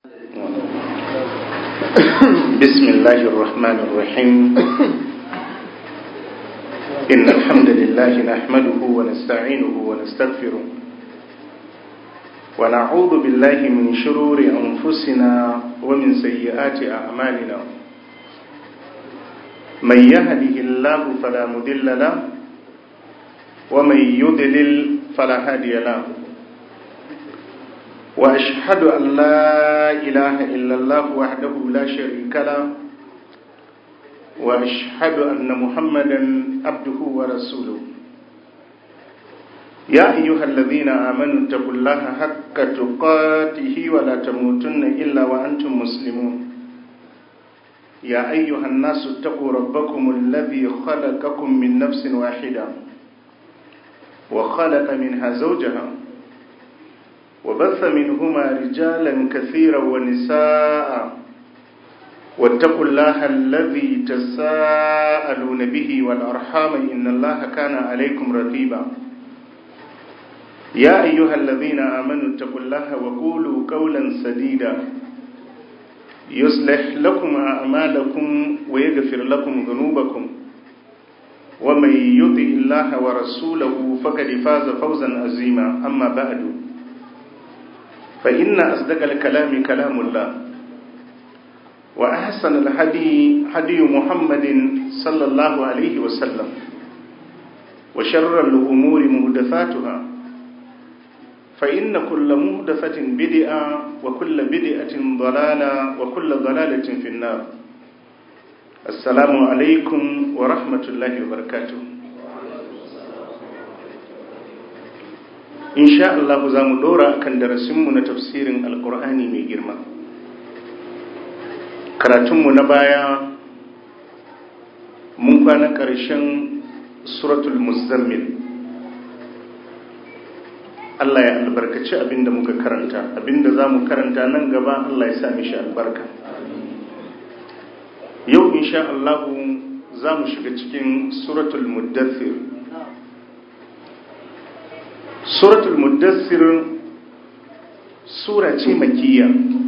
بسم الله الرحمن الرحيم إن الحمد لله نحمده ونستعينه ونستغفره ونعوذ بالله من شرور أنفسنا ومن سيئات أعمالنا من يهده الله فلا مضل له ومن يضلل فلا هادي له وأشهد أن لا إله إلا الله وحده لا شريك له وأشهد أن محمدا عبده ورسوله يا أيها الذين آمنوا اتقوا الله حق تقاته ولا تموتن إلا وأنتم مسلمون يا أيها الناس اتقوا ربكم الذي خلقكم من نفس واحدة وخلق منها زوجها وبث منهما رجالا كثيرا ونساء واتقوا الله الذي تساءلون به والأرحام إن الله كان عليكم رقيبا يا أيها الذين آمنوا اتقوا الله وقولوا قولا سديدا يصلح لكم أعمالكم ويغفر لكم ذنوبكم ومن يطع الله ورسوله فقد فاز فوزا عظيما أما بعد فإن أصدق الكلام كلام الله وأحسن الهدي هدي محمد صلى الله عليه وسلم وشر الأمور مهدفاتها فإن كل مهدفة بدعة وكل بدعة ضلالة وكل ضلالة في النار السلام عليكم ورحمة الله وبركاته insha Allah za mu dora kan darasinmu na tafsirin alkur'ani mai girma karatunmu na baya mun kwana ƙarshen suratul muzammil Allah ya albarkaci abinda muka karanta abinda za mu karanta nan gaba Allah ya sa mishi albarka yau insha Allah za mu shiga cikin suratul muddathir suratul muddassir sura ce makiyya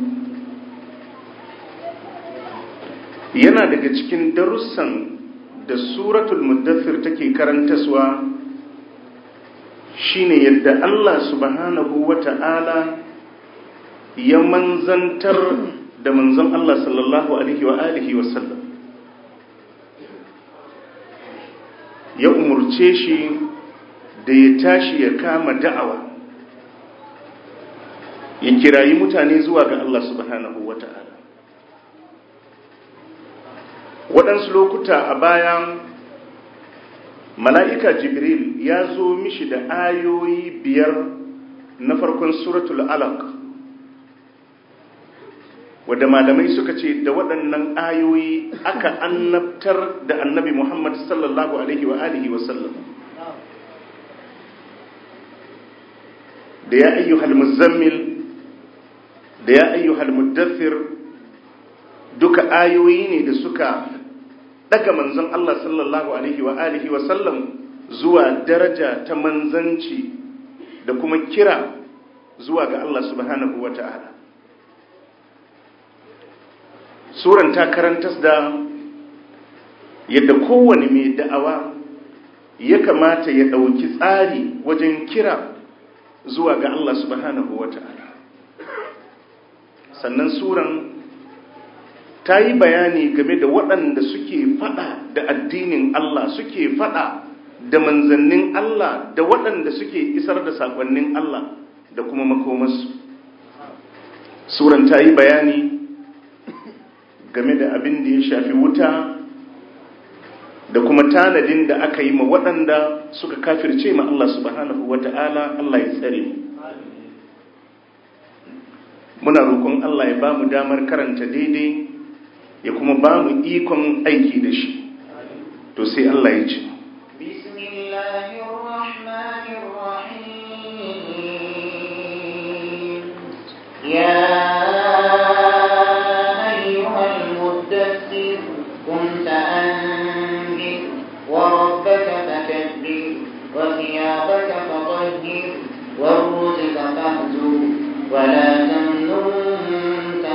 yana daga cikin darussan da suratul muddassir take karantaswa shine yadda Allah subhanahu wata'ala ya manzantar da manzon Allah sallallahu alaihi wa alihi wa sallam ya umurce shi da ya tashi ya kama da'awa ya kirayi mutane zuwa ga Allah subhanahu wa ta'ala waɗansu lokuta a bayan mala'ika jibril ya zo mishi da ayoyi biyar na farkon suratul alaq wadda malamai suka ce da waɗannan ayoyi aka annabtar da annabi muhammad sallallahu alaihi wa alihi wasallam da ya ayyuhal muzammil da ya ayyuhal muddathir duka ayoyi ne da suka daga manzon Allah sallallahu alaihi wa alihi wa sallam zuwa daraja ta manzanci da kuma kira zuwa ga Allah subhanahu wa ta'ala suran ta karantas da yadda kowane mai da'awa ya kamata ya ɗauki tsari wajen kira zuwa ga Allah subhanahu wa ta'ala sannan suran ta yi bayani game da waɗanda suke faɗa da addinin Allah suke faɗa da manzannin Allah da waɗanda suke isar da saƙonnin Allah da kuma makomarsu suran ta yi bayani game da abin da ya shafi wuta da kuma tanadin da aka yi ma waɗanda suka kafirce ma Allah subhanahu wa ta'ala Allah ya tsare mu. Muna roƙon Allah ya ba mu damar karanta daidai ya kuma ba mu ikon aiki da shi. To sai Allah ya ce. وثيابك فطهر والرزق فاهجر ولا تمنن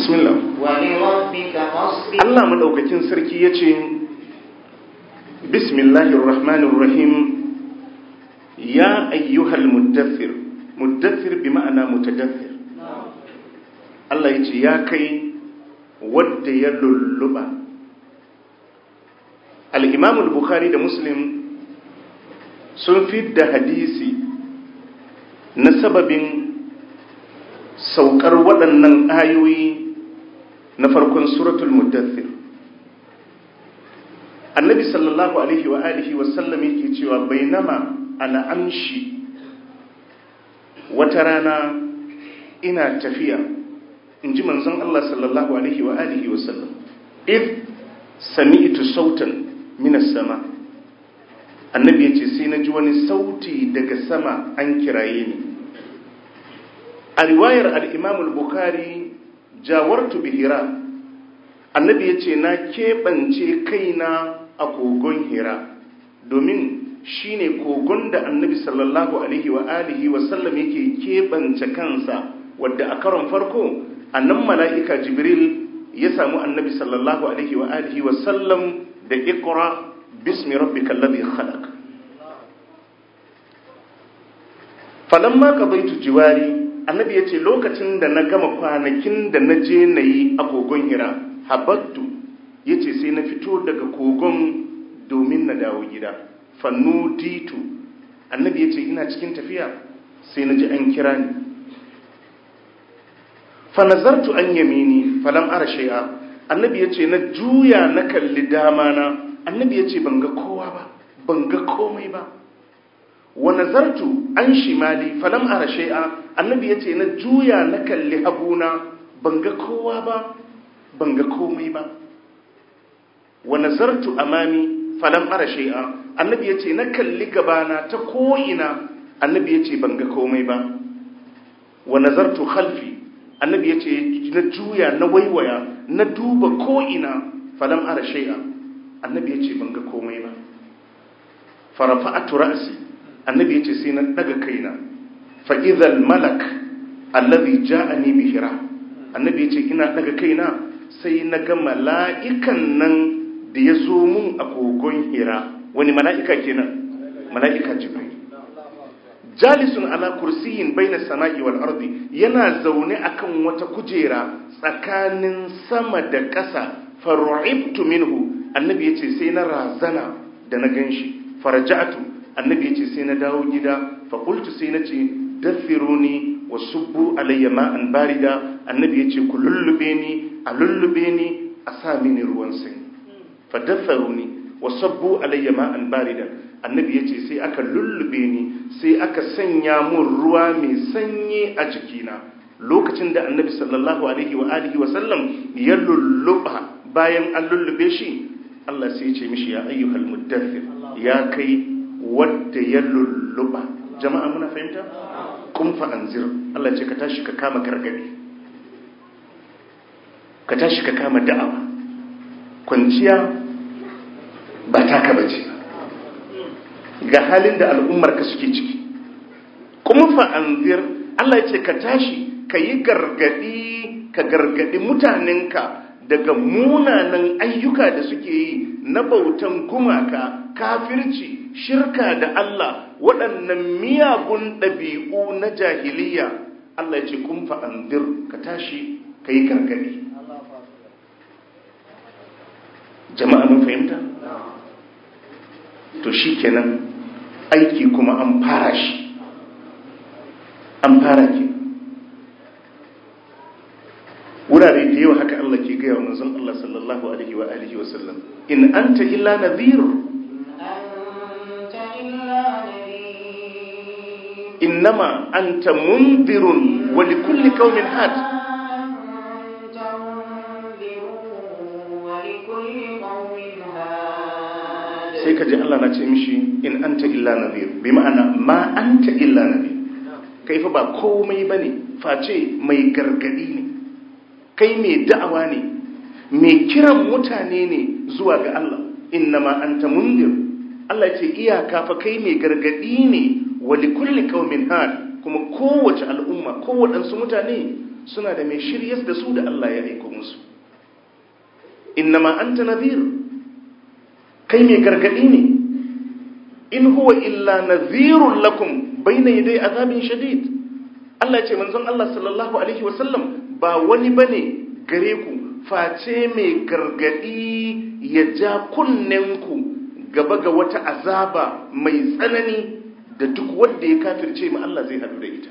bismillah ولربك فاصبر Allah madaukakin sarki yace bismillahir rahmanir rahim ya ayyuhal muddathir muddathir bi ma'ana mutadaththir Allah yace ya kai wadda ya lulluba al-Imam al-Bukhari da Muslim sun fidda hadisi na sababin saukar waɗannan ayoyi na farkon suratul muddathir annabi sallallahu alaihi wa alihi wa sallam yake cewa bainama ana amshi wata rana ina tafiya in ji manzon Allah sallallahu alaihi wa alihi wa sallam if sami'tu sautan minas sama annabi yace sai na ji wani sauti daga sama an kiraye ni a riwayar al-imam al-bukhari jawartu bihira annabi ya ce na keɓance kaina a kogon hira domin shi ne kogon da annabi sallallahu alaihi wa alihi wa sallam yake keɓance kansa wadda a karon farko annan mala'ika jibril ya samu annabi sallallahu alaihi wa alihi wa sallam da ikra bismi rabbikal ladhi khalaq falamma qadaytu jiwari annabi ya ce lokacin da na gama kwanakin da na je na yi a kogon hira habattu ya ce sai na fito daga kogon domin na dawo gida fannu ditu annabi ya ce ina cikin tafiya sai na ji an kira ni fanazartu an yamini falam ara shay'a annabi ya ce na juya na kalli dama na annabi ya ce ban ga kowa ba ban ga komai ba wa nazartu an shimali falam ara shay'a annabi yace na juya na kalli habuna ban ga kowa ba ban ga komai ba wa nazartu amami falam ara shay'a annabi yace na kalli gabana ta ko ina annabi yace ban ga komai ba wa nazartu khalfi annabi yace na juya na waiwaya na duba ko ina falam ara shay'a annabi yace ban ga komai ba farafa'atu ra'si annabi yace sai na daga kaina fa idhal malak allazi ja'ani bi hira annabi yace ina daga kaina sai na ga mala'ikan nan da ya zo mun a kogon hira wani mala'ika kenan mala'ika jibril jalisun ala kursiyin baina sama'i wal ardi yana zaune akan wata kujera tsakanin sama da ƙasa faru'ibtu minhu annabi yace sai na razana da na ganshi faraja'tu annabi yace sai na dawo gida fa qultu sai na ce dathiruni wa subbu alayya ma'an barida annabi yace ku lullube ni a lullube ni a sa mini ruwan sanyi fa datharuni wa sabbu alayya ma'an barida annabi yace sai aka lullube ni sai aka sanya mun ruwa mai sanyi a jikina lokacin da annabi sallallahu alaihi wa alihi wa sallam ya lulluba bayan an lullube shi Allah sai ya ce mishi ya ayyuhal muddathir ya kai wadda ya lulluba jama'a muna fahimta kun fa anzir Allah ce ka tashi ka kama gargadi ka tashi ka kama da'awa kwanciya ba taka bace ga halin da al'ummar ka suke ciki kuma fa anzir Allah ya ce ka tashi ka yi gargadi ka gargadi mutanenka daga munanan ayyuka da suke yi na bautan gumaka kafirci shirka da Allah waɗannan miyagun ɗabi'u na jahiliya Allah ya ce kun fa'andir ka tashi ka yi gargaɗi jama'a mun fahimta? to shi kenan aiki kuma an fara shi an fara ke wurare da yawa haka Allah ke gaya wa manzon Allah sallallahu alaihi wa alihi wa sallam in anta illa nadhir أنت إلا نذير innama anta mundirun wa likulli qaumin had أنت منذر ولكل قوم هاد sai ka ji Allah na ce mishi in anta illa nadhir bi ma'ana ma anta illa nadhir kai fa ba komai bane face mai gargadi ne kai mai da'awa ne mai kiran mutane ne zuwa ga Allah innama anta mundir Allah ya ce iyaka fa kai mai gargadi ne wa likulli qaumin had kuma kowace al'umma kowaɗansu mutane suna da mai shiryas da su da Allah ya aiko musu innama anta nadhir kai mai gargadi ne in huwa illa nadhirun lakum bayna yaday azabin shadid Allah ya ce manzon Allah sallallahu alaihi wasallam ba wani bane gare ku face mai gargadi ya ja kunnenku gaba ga wata azaba mai tsanani da duk wanda ya kafirce ma Allah zai haɗu da ita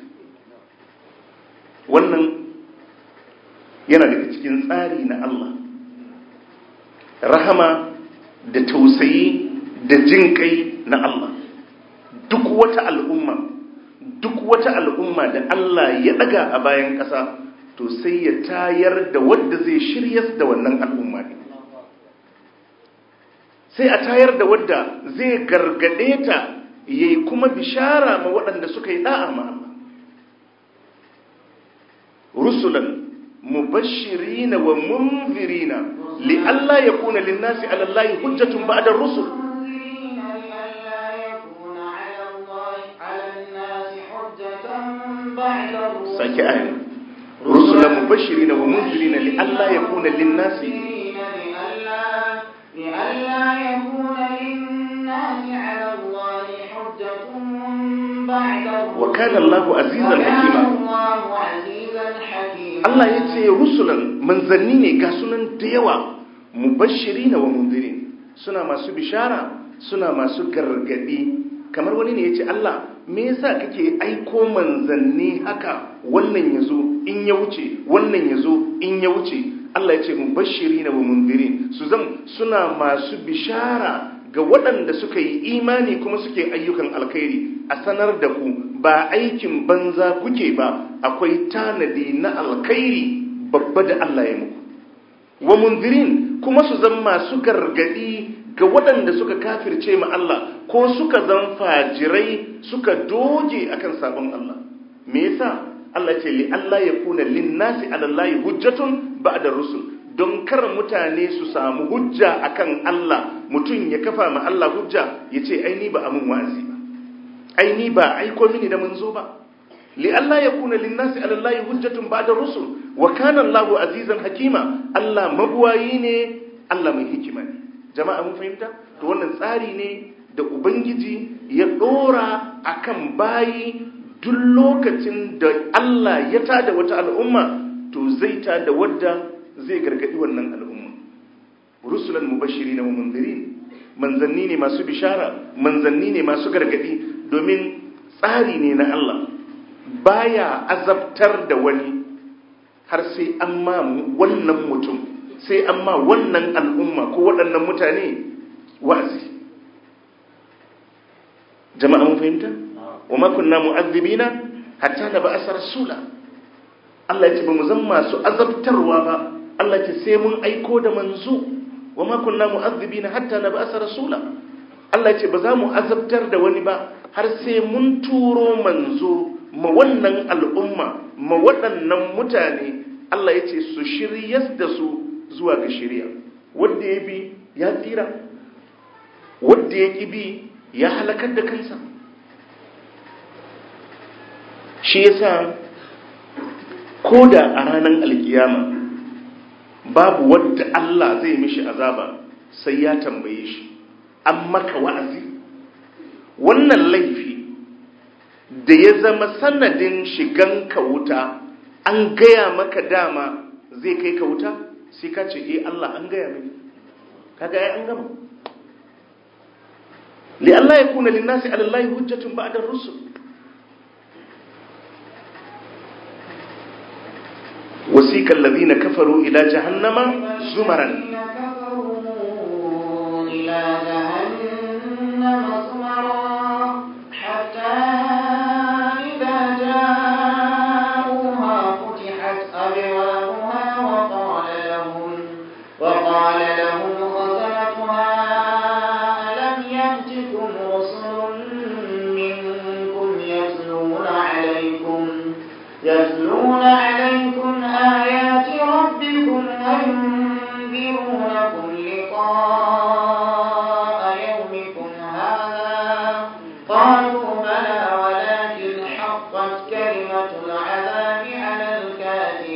wannan yana daga cikin tsari na Allah rahama da tausayi da jin kai na Allah duk wata al'umma duk wata al'umma da Allah ya ɗaga a bayan ƙasa to sai ya tayar da wadda zai shiryas da wannan al'umma ne sai a tayar da wadda zai gargade ta yayi kuma bishara ma waɗanda suka yi da'a ma Allah rusulan mubashirina wa munzirina li alla yakuna lin-nasi 'ala Allahi hujjatun ba'da ar-rusul sake ayin rusulan mubashirina wa munzirina li alla yakuna lin-nasi لئلا يكون للناس على الله حجة بعد الرسل وكان الله عزيزا حكيما الله عزيزا حكيما Allah ya ce rusulan manzanni ne ga sunan da yawa mubashirina wa mundirin suna masu bishara suna masu gargadi kamar wani ne ya ce Allah me yasa kake aiko manzanni haka wannan yazo in ya wuce wannan yazo in ya wuce Allah ya ce mubashirina wa mundirin su zam suna masu bishara ga waɗanda suka yi imani kuma suke ayyukan alkhairi a sanar da ku ba aikin banza kuke ba akwai tanadi na alkhairi babba da Allah ya muku wa mundirin kuma su zama masu gargadi ga waɗanda suka kafirce ma Allah ko suka zan fajirai suka doge akan sabon Allah me yasa Allah ce li Allah ya kuna linnasi ala Allah hujjatun ba'da rusul don kar mutane su samu hujja akan Allah mutum ya kafa ma Allah hujja ya ce ai ni ba amun wa'azi ba ai ni ba aiko mini da manzo ba li Allah ya kuna linnasi ala Allah hujjatun ba'da rusul wa kana Allah azizan hakima Allah mabuwayi ne Allah mai hikima ne jama'a mun fahimta to wannan tsari ne da ubangiji ya dora akan bayi duk lokacin da Allah ya tada wata al'umma to zai tada wadda zai gargadi wannan al'umma rusulan mubashiri na mundirin manzanni ne masu bishara manzanni ne masu gargadi domin tsari ne na Allah baya azabtar da wani har sai an ma wannan mutum sai an ma wannan al'umma ko waɗannan mutane wa'azi jama'a mun fahimta wa ma kunna mu'adhibina hatta na ba'asa rasula Allah ya ce ba mu zan masu azabtarwa ba Allah ya ce sai mun aiko da manzo wa ma kunna mu'adhibina hatta na ba'asa rasula Allah ya ce ba za mu azabtar da wani ba har sai mun turo manzo ma wannan al'umma ma waɗannan mutane Allah ya ce su shiryas da su zuwa ga shirya wanda ya bi ya tsira wanda ya ƙi bi ya halakar da kansa shi yasa ko da a ranar alkiyama babu wadda Allah zai mishi azaba sai ya tambaye shi an maka wa'azi wannan laifi da ya zama sanadin shigan ka wuta an gaya maka dama zai kai ka wuta sai ka ce eh Allah an gaya mini kaga ai an gama li Allah ya kuna linnasi ala Allah hujjatun ba'da rusul وسيك الذين كفروا إلى جهنم زمرا إلى جهنم زمرا حتى إذا جاءوها فتحت أبوابها وقال لهم وقال لهم خزنتها ألم يأتكم رسل منكم يتلون عليكم يتلون عليكم آيات ربكم وينذرونكم لقاء يومكم هذا قالوا بلى ولكن حقت كلمة العذاب على الكافرين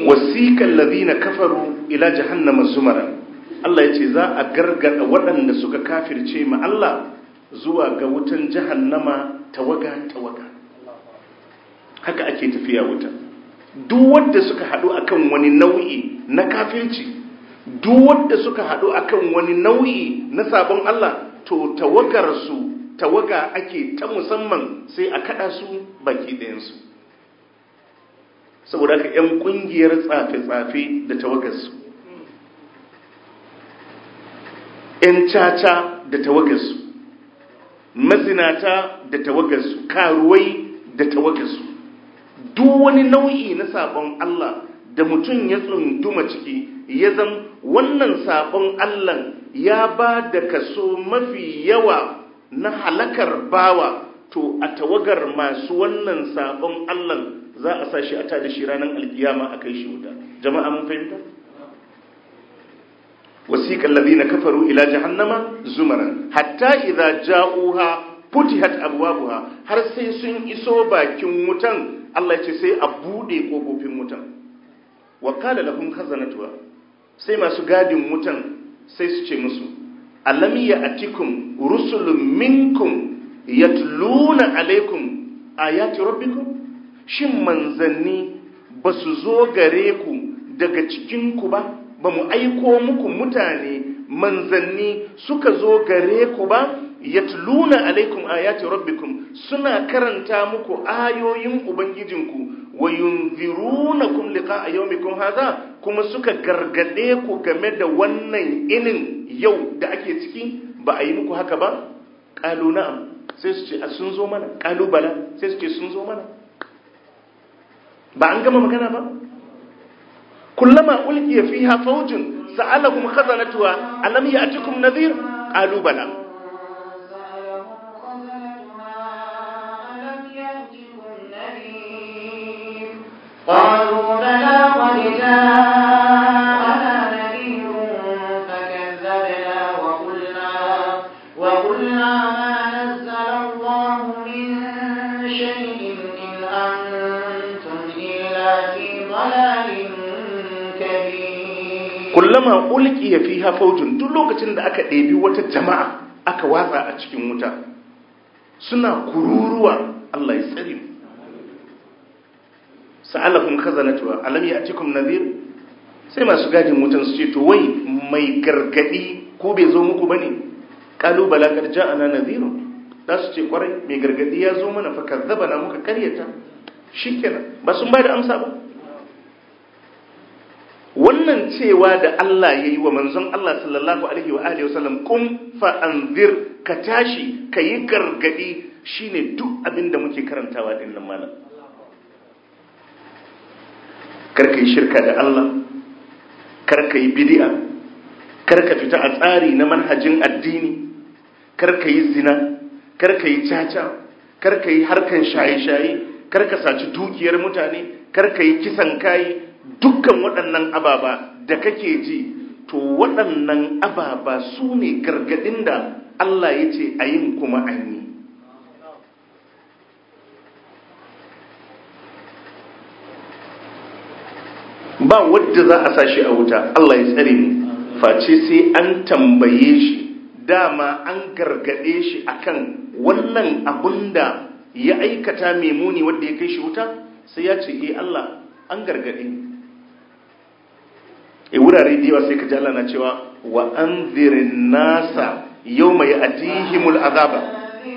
wasiqal ladina kafaru ila jahannama zumara Allah yace za a gargada waɗanda suka kafirce ma Allah zuwa ga wutan jahannama tawaga tawaga haka ake tafiya wuta duk wanda suka haɗu akan wani nau'i na kafirci duk wanda suka haɗu akan wani nau'i na sabon Allah to tawagar su tawaga ake ta musamman sai a kada su baki ɗayansu saboda haka 'yan ƙungiyar tsafe-tsafe da tawagarsu 'yan caca da tawagarsu mazinata da tawagarsu karuwai da tawagarsu duk wani nau'i na sabon Allah da mutum ya tsunduma ciki ya zam wannan sabon Allah ya ba da kaso mafi yawa na halakar bawa to a tawagar masu wannan sabon Allah za a sa shi a tada shi ranar alkiyama a kai shi wuta jama'a mun fahimta wasiqal ladina kafaru ila jahannama zumaran hatta idza ja'uha futihat abwabuha har sai sun iso bakin wutan Allah ya ce sai a bude kofofin wutan wa qala lahum khazanatuha sai masu gadin wutan sai su ce musu alam ya'tikum rusulun minkum yatluna alaikum ayati rabbikum shin manzanni ba su zo gare ku daga cikinku ba ba mu aiko muku mutane manzanni suka zo gare ku ba yatluna alaikum ayati rabbikum suna karanta muku ayoyin ubangijinku wa yunzirunakum liqa'a yawmikum hadha kuma suka gargade ku game da wannan inin yau da ake ciki ba a yi muku haka ba qalu na'am sai su ce a sun zo mana qalu bala sai su ce sun zo mana ba an gama magana ba kullama ulqiya fiha fawjun sa'alakum khazanatuha alam ya'tikum nadhir qalu bala قالوا بلى قد جاءنا نذير فكذبنا وقلنا وقلنا ما نزل الله من شيء إن أنتم إلا في ضلال كبير kullama ulqiya fiha fawjun duk lokacin da aka ɗebi wata jama'a aka watsa a cikin wuta suna kururuwa Allah ya tsare mu sa'alakum khazanatuha alam ya'tikum nadhir sai masu gadin wutan su ce to wai mai gargadi ko bai zo muku bane qalu bala kad ja'ana nadhir da su ce kwarai mai gargadi ya zo mana fa kazzabana muka karyata shikenan ba sun bada amsa ba wannan cewa da Allah yayi wa manzon Allah sallallahu alaihi wa alihi wasallam kum fa anzir ka tashi kayi gargadi shine duk abin da muke karantawa din nan malam karka yi shirka da Allah karka yi bidi'a karka fita a tsari na manhajin addini karka yi zina karka yi caca karka yi harkan shaye-shaye karka saci dukiyar mutane karka yi kisan kayi dukkan waɗannan ababa da kake ji to waɗannan ababa su ne gargaɗin da Allah ya ce a yin kuma an yi ba wadda za a sa shi a wuta Allah ya tsare mu face sai an tambaye shi dama an gargade shi akan wannan abun da ya aikata mai muni wadda ya kai shi wuta sai ya ce eh Allah an gargade ni e wurare da yawa sai ka ji Allah na cewa wa anzirin nasa yawma ya'tihimul azaba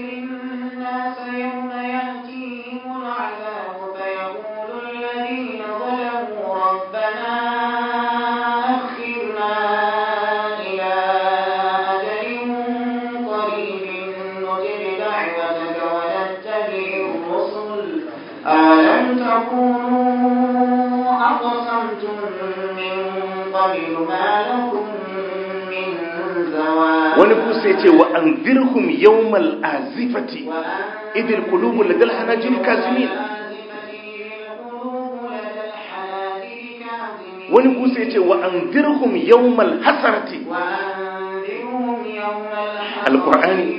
wani kusa ya ce wa an zirhum yawmal azifati idil kulubu ladal hanajil kazimin wani kusa ya ce wa an zirhum yawmal hasarati alkur'ani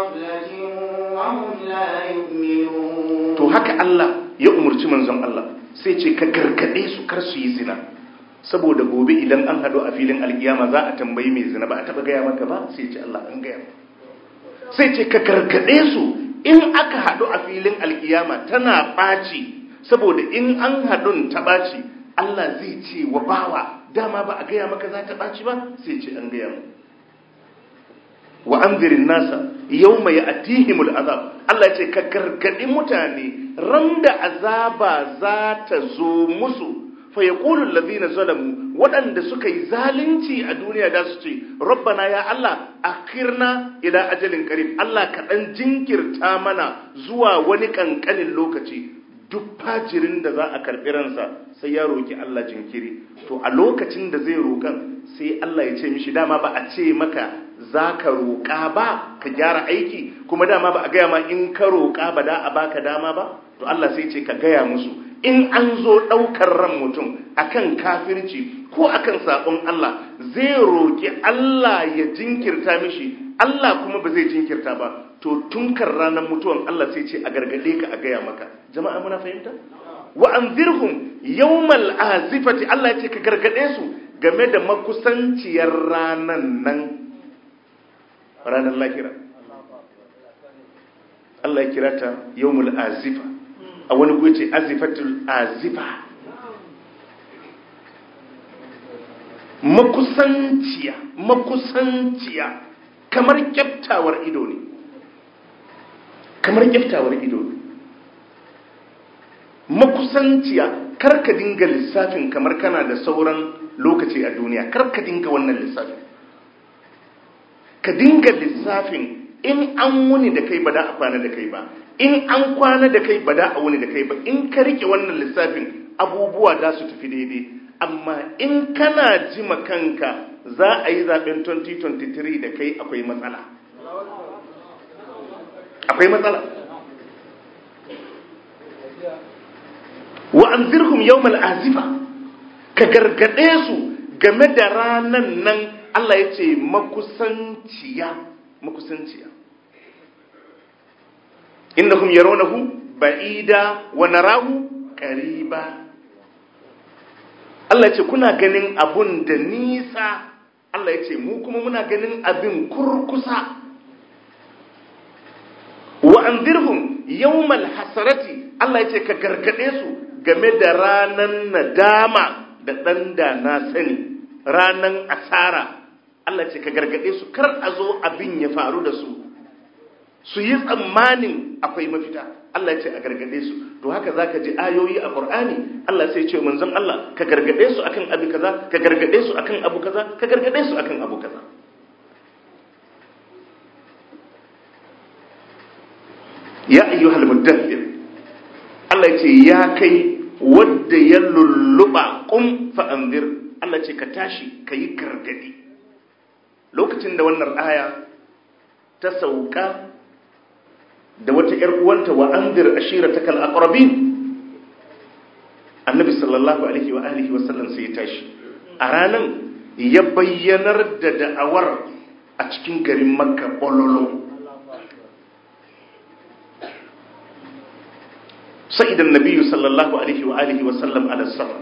to haka Allah ya umarci manzon Allah sai ce ka gargade su kar su yi zina saboda gobe idan an hadu a filin alkiyama za a tambayi mai zina ba a taba gaya maka ba sai ce Allah an gaya sai ce ka gargade su in aka hadu a filin alkiyama tana ɓaci saboda in an hadun ta ɓaci Allah zai ce wa bawa dama ba a gaya maka za ta ɓaci ba sai ce an gaya maka wa anzirin nasa yau mai atihimul azab Allah ce ka gargaɗi mutane ran da azaba za ta zo musu fa yaqulu allazina zalamu waɗanda suka yi zalunci a duniya da su ce rabbana ya Allah akhirna ila ajalin qarib Allah ka dan jinkirta mana zuwa wani kankanin lokaci duk fajirin da za a karɓi ransa sai ya roki Allah jinkiri to a lokacin da zai roƙan sai Allah ya ce mishi dama ba a ce maka za ka roƙa ba ka gyara aiki kuma dama ba a gaya ma in ka roƙa ba da a baka dama ba to Allah sai ce ka gaya musu in an zo ɗaukar ran mutum akan kafirci ko akan saɓon Allah zai roƙi Allah ya jinkirta mishi Allah kuma ba zai jinkirta ba to tunkar ranar mutuwan Allah sai ce a gargaɗe ka a gaya maka jama'a muna fahimta wa anzirhum yawmal azifati Allah ya ce ka gargaɗe su game da makusanciyar ranan nan ranar lahira Allah ya kira ta yawmul azifa a wani kuwa ce azifatul azifa makusanciya makusanciya kamar kyaftawar ido ne kamar kyaftawar ido ne makusanciya karka dinga lissafin kamar kana da sauran lokaci a duniya karka dinga wannan lissafin ka dinga lissafin in an wuni da kai ba da a kwana da kai ba in an kwana da kai ba da a wuni da kai ba in ka rike wannan lissafin abubuwa za su tafi daidai amma in kana jima kanka za a yi zaben 2023 da kai akwai matsala akwai matsala wa anzirhum yawmal azifa ka gargade su game da ranan nan Allah ya ce makusanciya makusanciya innahum yarawnahu ba'ida wa narahu qariba Allah ya ce kuna ganin abun da nisa Allah ya ce mu kuma muna ganin abin kurkusa wa anzirhum yawmal hasarati Allah ya ce ka gargade su game da ranan nadama da dan da na sani ranan asara Allah ce ka gargade su kar a zo abin ya faru da su su yi tsammanin akwai mafita Allah ce a gargade su to haka zaka ji ayoyi a Qur'ani Allah sai ce manzon Allah ka gargade su akan abu kaza ka gargade su akan abu kaza ka gargade su akan abu kaza ya ayyuhal muddathir Allah ce ya kai wadda ya lulluba qum fa anzir Allah ce ka tashi kayi gargadi lokacin da wannan aya ta sauka da wata ‘yar uwanta wa an dir ashira ta kal'aƙarabin annabi sallallahu alaihi wa alihi wasallam sai ya tashi a ranan ya bayyanar da da'awar a cikin garin makka bololo sa'idan nabiyu sallallahu alaihi wa alihi wasallam ala safar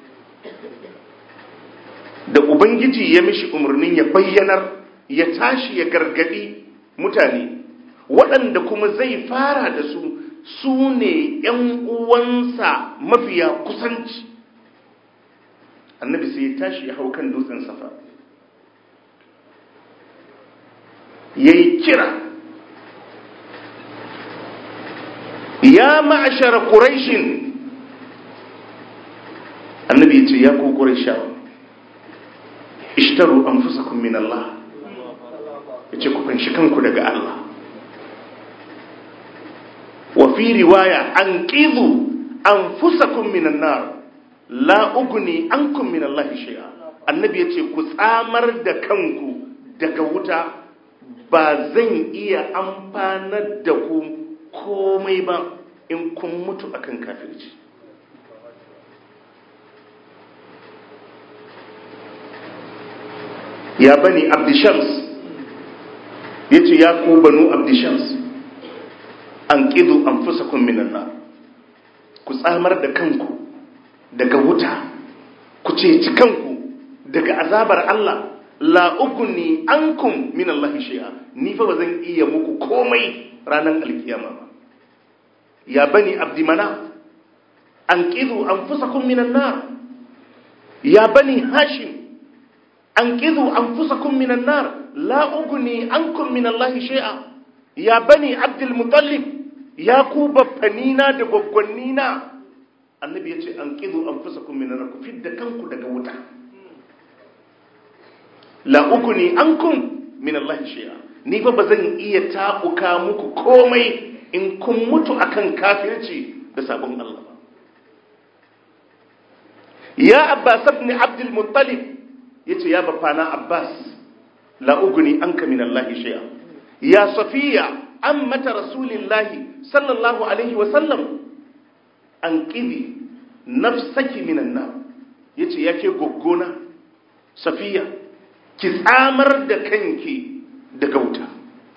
da ubangiji ya mishi umarnin ya bayyanar ya tashi ya gargadi mutane waɗanda kuma zai fara da su su ne ‘yan uwansa mafiya kusanci annabi sai ya tashi ya hau kan dutsen safa ya yi kira ya ma'ashara ƙuraishin annabi ya ce ya ku ƙuraishawa ishtaru an fusa min Allah ya ce ku fanshi kanku daga Allah wa fi riwaya an ƙizu an fusa minan nar la uguni an kun min Allah shi'a annabi ya ce ku tsamar da kanku daga wuta ba zan iya amfanar da ku komai ba in kun mutu akan kafirci ya bani abdishams ya ce ya ku banu abdishams an ƙidu an fusa minan na ku tsamar da kanku daga wuta ku ceci kanku daga azabar Allah la ugni ankum min Allah shay'a ni fa bazan iya muku komai ranar alkiyama ba ya bani abdi mana anqidhu anfusakum minan nar ya bani hashim anqidhu anfusakum minan nar la ugni ankum min Allah shay'a ya bani abdul muttalib ya ku baffanina da gwaggwannina annabi ya ce an ƙizo an fusa kun minar ku fidda kanku daga wuta la uku ne an kun min Allah shi'a ni fa ba zan iya taɓuka muku komai in kun mutu akan kafirci da sabon Allah ba ya abbas ibn abdul muttalib yace ya bafana abbas la ugni anka min Allah shi'a ya safiya ammata rasulillahi sallallahu alaihi wa sallam an ƙibi nafsaki minan nan ya ce yake goggona safiya ki tsamar da kanki daga wuta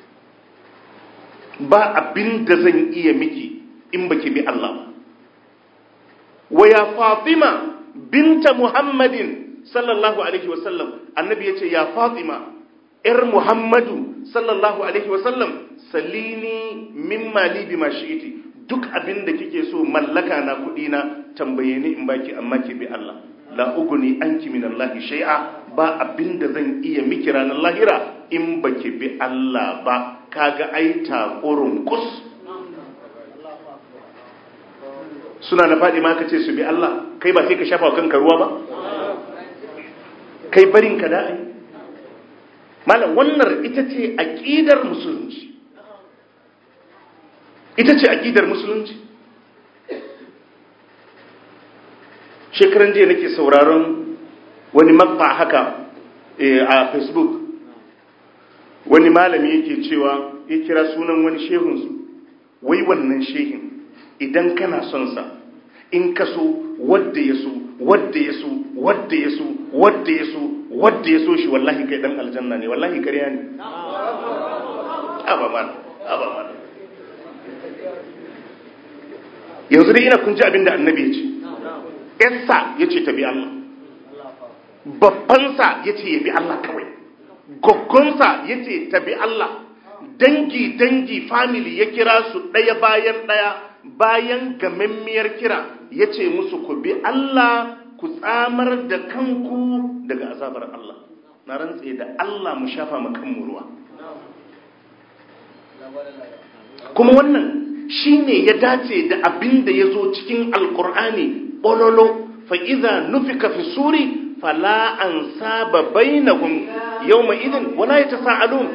ba abin da zan iya miki in baki bi Allah wa ya fatima binta muhammadin sallallahu alaihi wasallam annabi ya ce ya fatima ‘yar muhammadu sallallahu alaihi wasallam salini min mali bi mashiti duk abin da kike so mallaka na kuɗi na tambaye ni in baki amma ki bi Allah la uguni anki min Allah shay'a ba abin da zan iya miki ranar lahira in baki bi Allah ba kaga ai takurun kus suna na faɗi ma kace su bi Allah kai ba sai ka shafa kanka ruwa ba kai barin ka da ai malam wannan ita ce aqidar musulunci ita ce aƙidar musulunci shekaran jiya nake sauraron wani makba haka a facebook wani malami yake cewa ya kira sunan wani shehunsu wai wannan shehin idan kana son sa in ka so wadda ya so wadda ya so wadda ya so wadda ya so wadda ya so shi wallahi kai dan aljanna ne wallahi ƙarya ne aba mana aba mana yanzu dai ina kun ji abin da annabi ya ce yarsa ya ce ta bi Allah babbansa ya ce ya bi Allah kawai goggonsa ya ce ta bi Allah dangi dangi family ya kira su ɗaya bayan ɗaya bayan gamammiyar kira ya ce musu ku bi Allah ku tsamar da kanku daga azabar Allah na rantse da Allah mu shafa mu kanmu ruwa kuma wannan shi ne ya dace da abin da ya zo cikin alkur'ani ƙololo fa'iza nufika fi suri fala an saba bainahum yau mai idin wala ya ta sa'alun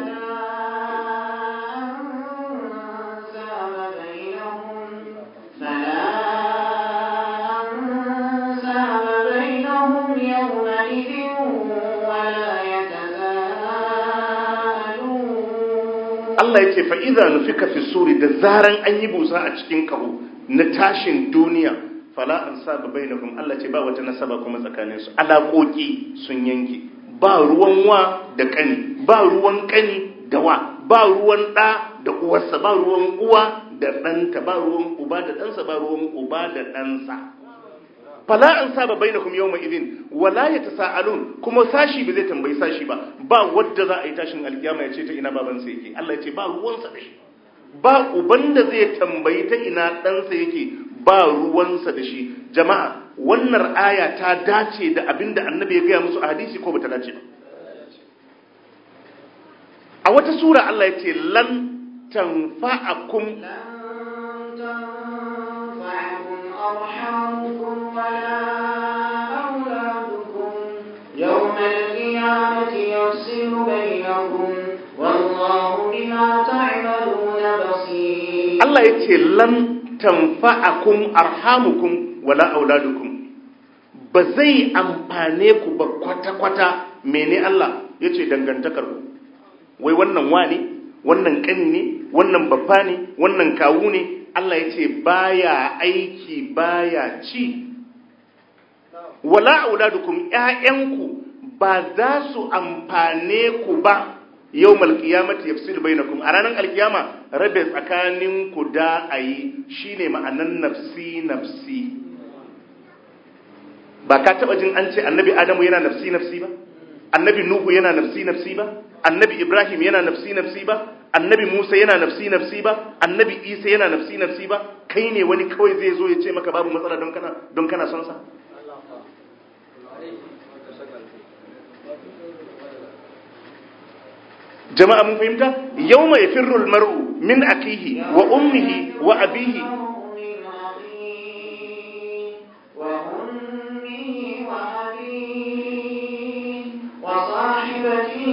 Allah ya ce fa'iza nufika fi suri da zaran an yi busa a cikin kaho na tashin duniya fala an saba bai na kuma Allah ce ba wata nasaba kuma tsakaninsu alaƙoƙi sun yanke ba ruwan wa da ƙani ba ruwan ƙani da wa ba ruwan ɗa da uwarsa ba ruwan uwa da ɗanta ba ruwan uba da ɗansa ba ruwan uba da ɗansa fala an saba bai na kuma yau idin wala ya ta sa'alun kuma sashi ba zai tambayi sashi ba ba wadda za a yi tashin alkiyama ya ce ta ina babansa yake Allah ya ce ba ruwansa da shi ba uban da zai tambayi ta ina ɗansa yake ba ruwansa da shi jama'a wannan aya ta dace da abin da annabi ya gaya musu a hadisi ko bata dace ba a wata sura Allah ya ce lan tanfa'akum أرحامكم ولا أولادكم يوم القيامة يفصل بينكم والله بما تعملون بصير Allah ya ce lan tanfa'akum arhamukum wala auladukum ba zai amfane ku ba kwata-kwata mene Allah ya ce dangantakar ku wai wannan wani wannan ƙani ne wannan babba ne wannan kawu ne Allah ya ce baya aiki baya ci wala auladukum ƴaƴanku ba za su amfane ku ba yau malkiyamati yafsilu bainakum a ranar alkiyama rabe tsakanin ku da ayi shine ma'anan nafsi nafsi ba ka taba jin an ce annabi adamu yana nafsi nafsi ba annabi nuhu yana nafsi nafsi ba annabi ibrahim yana nafsi nafsi ba annabi musa yana nafsi nafsi ba annabi isa yana nafsi nafsi ba kai ne wani kawai zai zo ya ce maka babu matsala don kana don kana son sa jama'a mun fahimta yawma yafirru almar'u min akihi wa ummihi wa abihi وصاحبته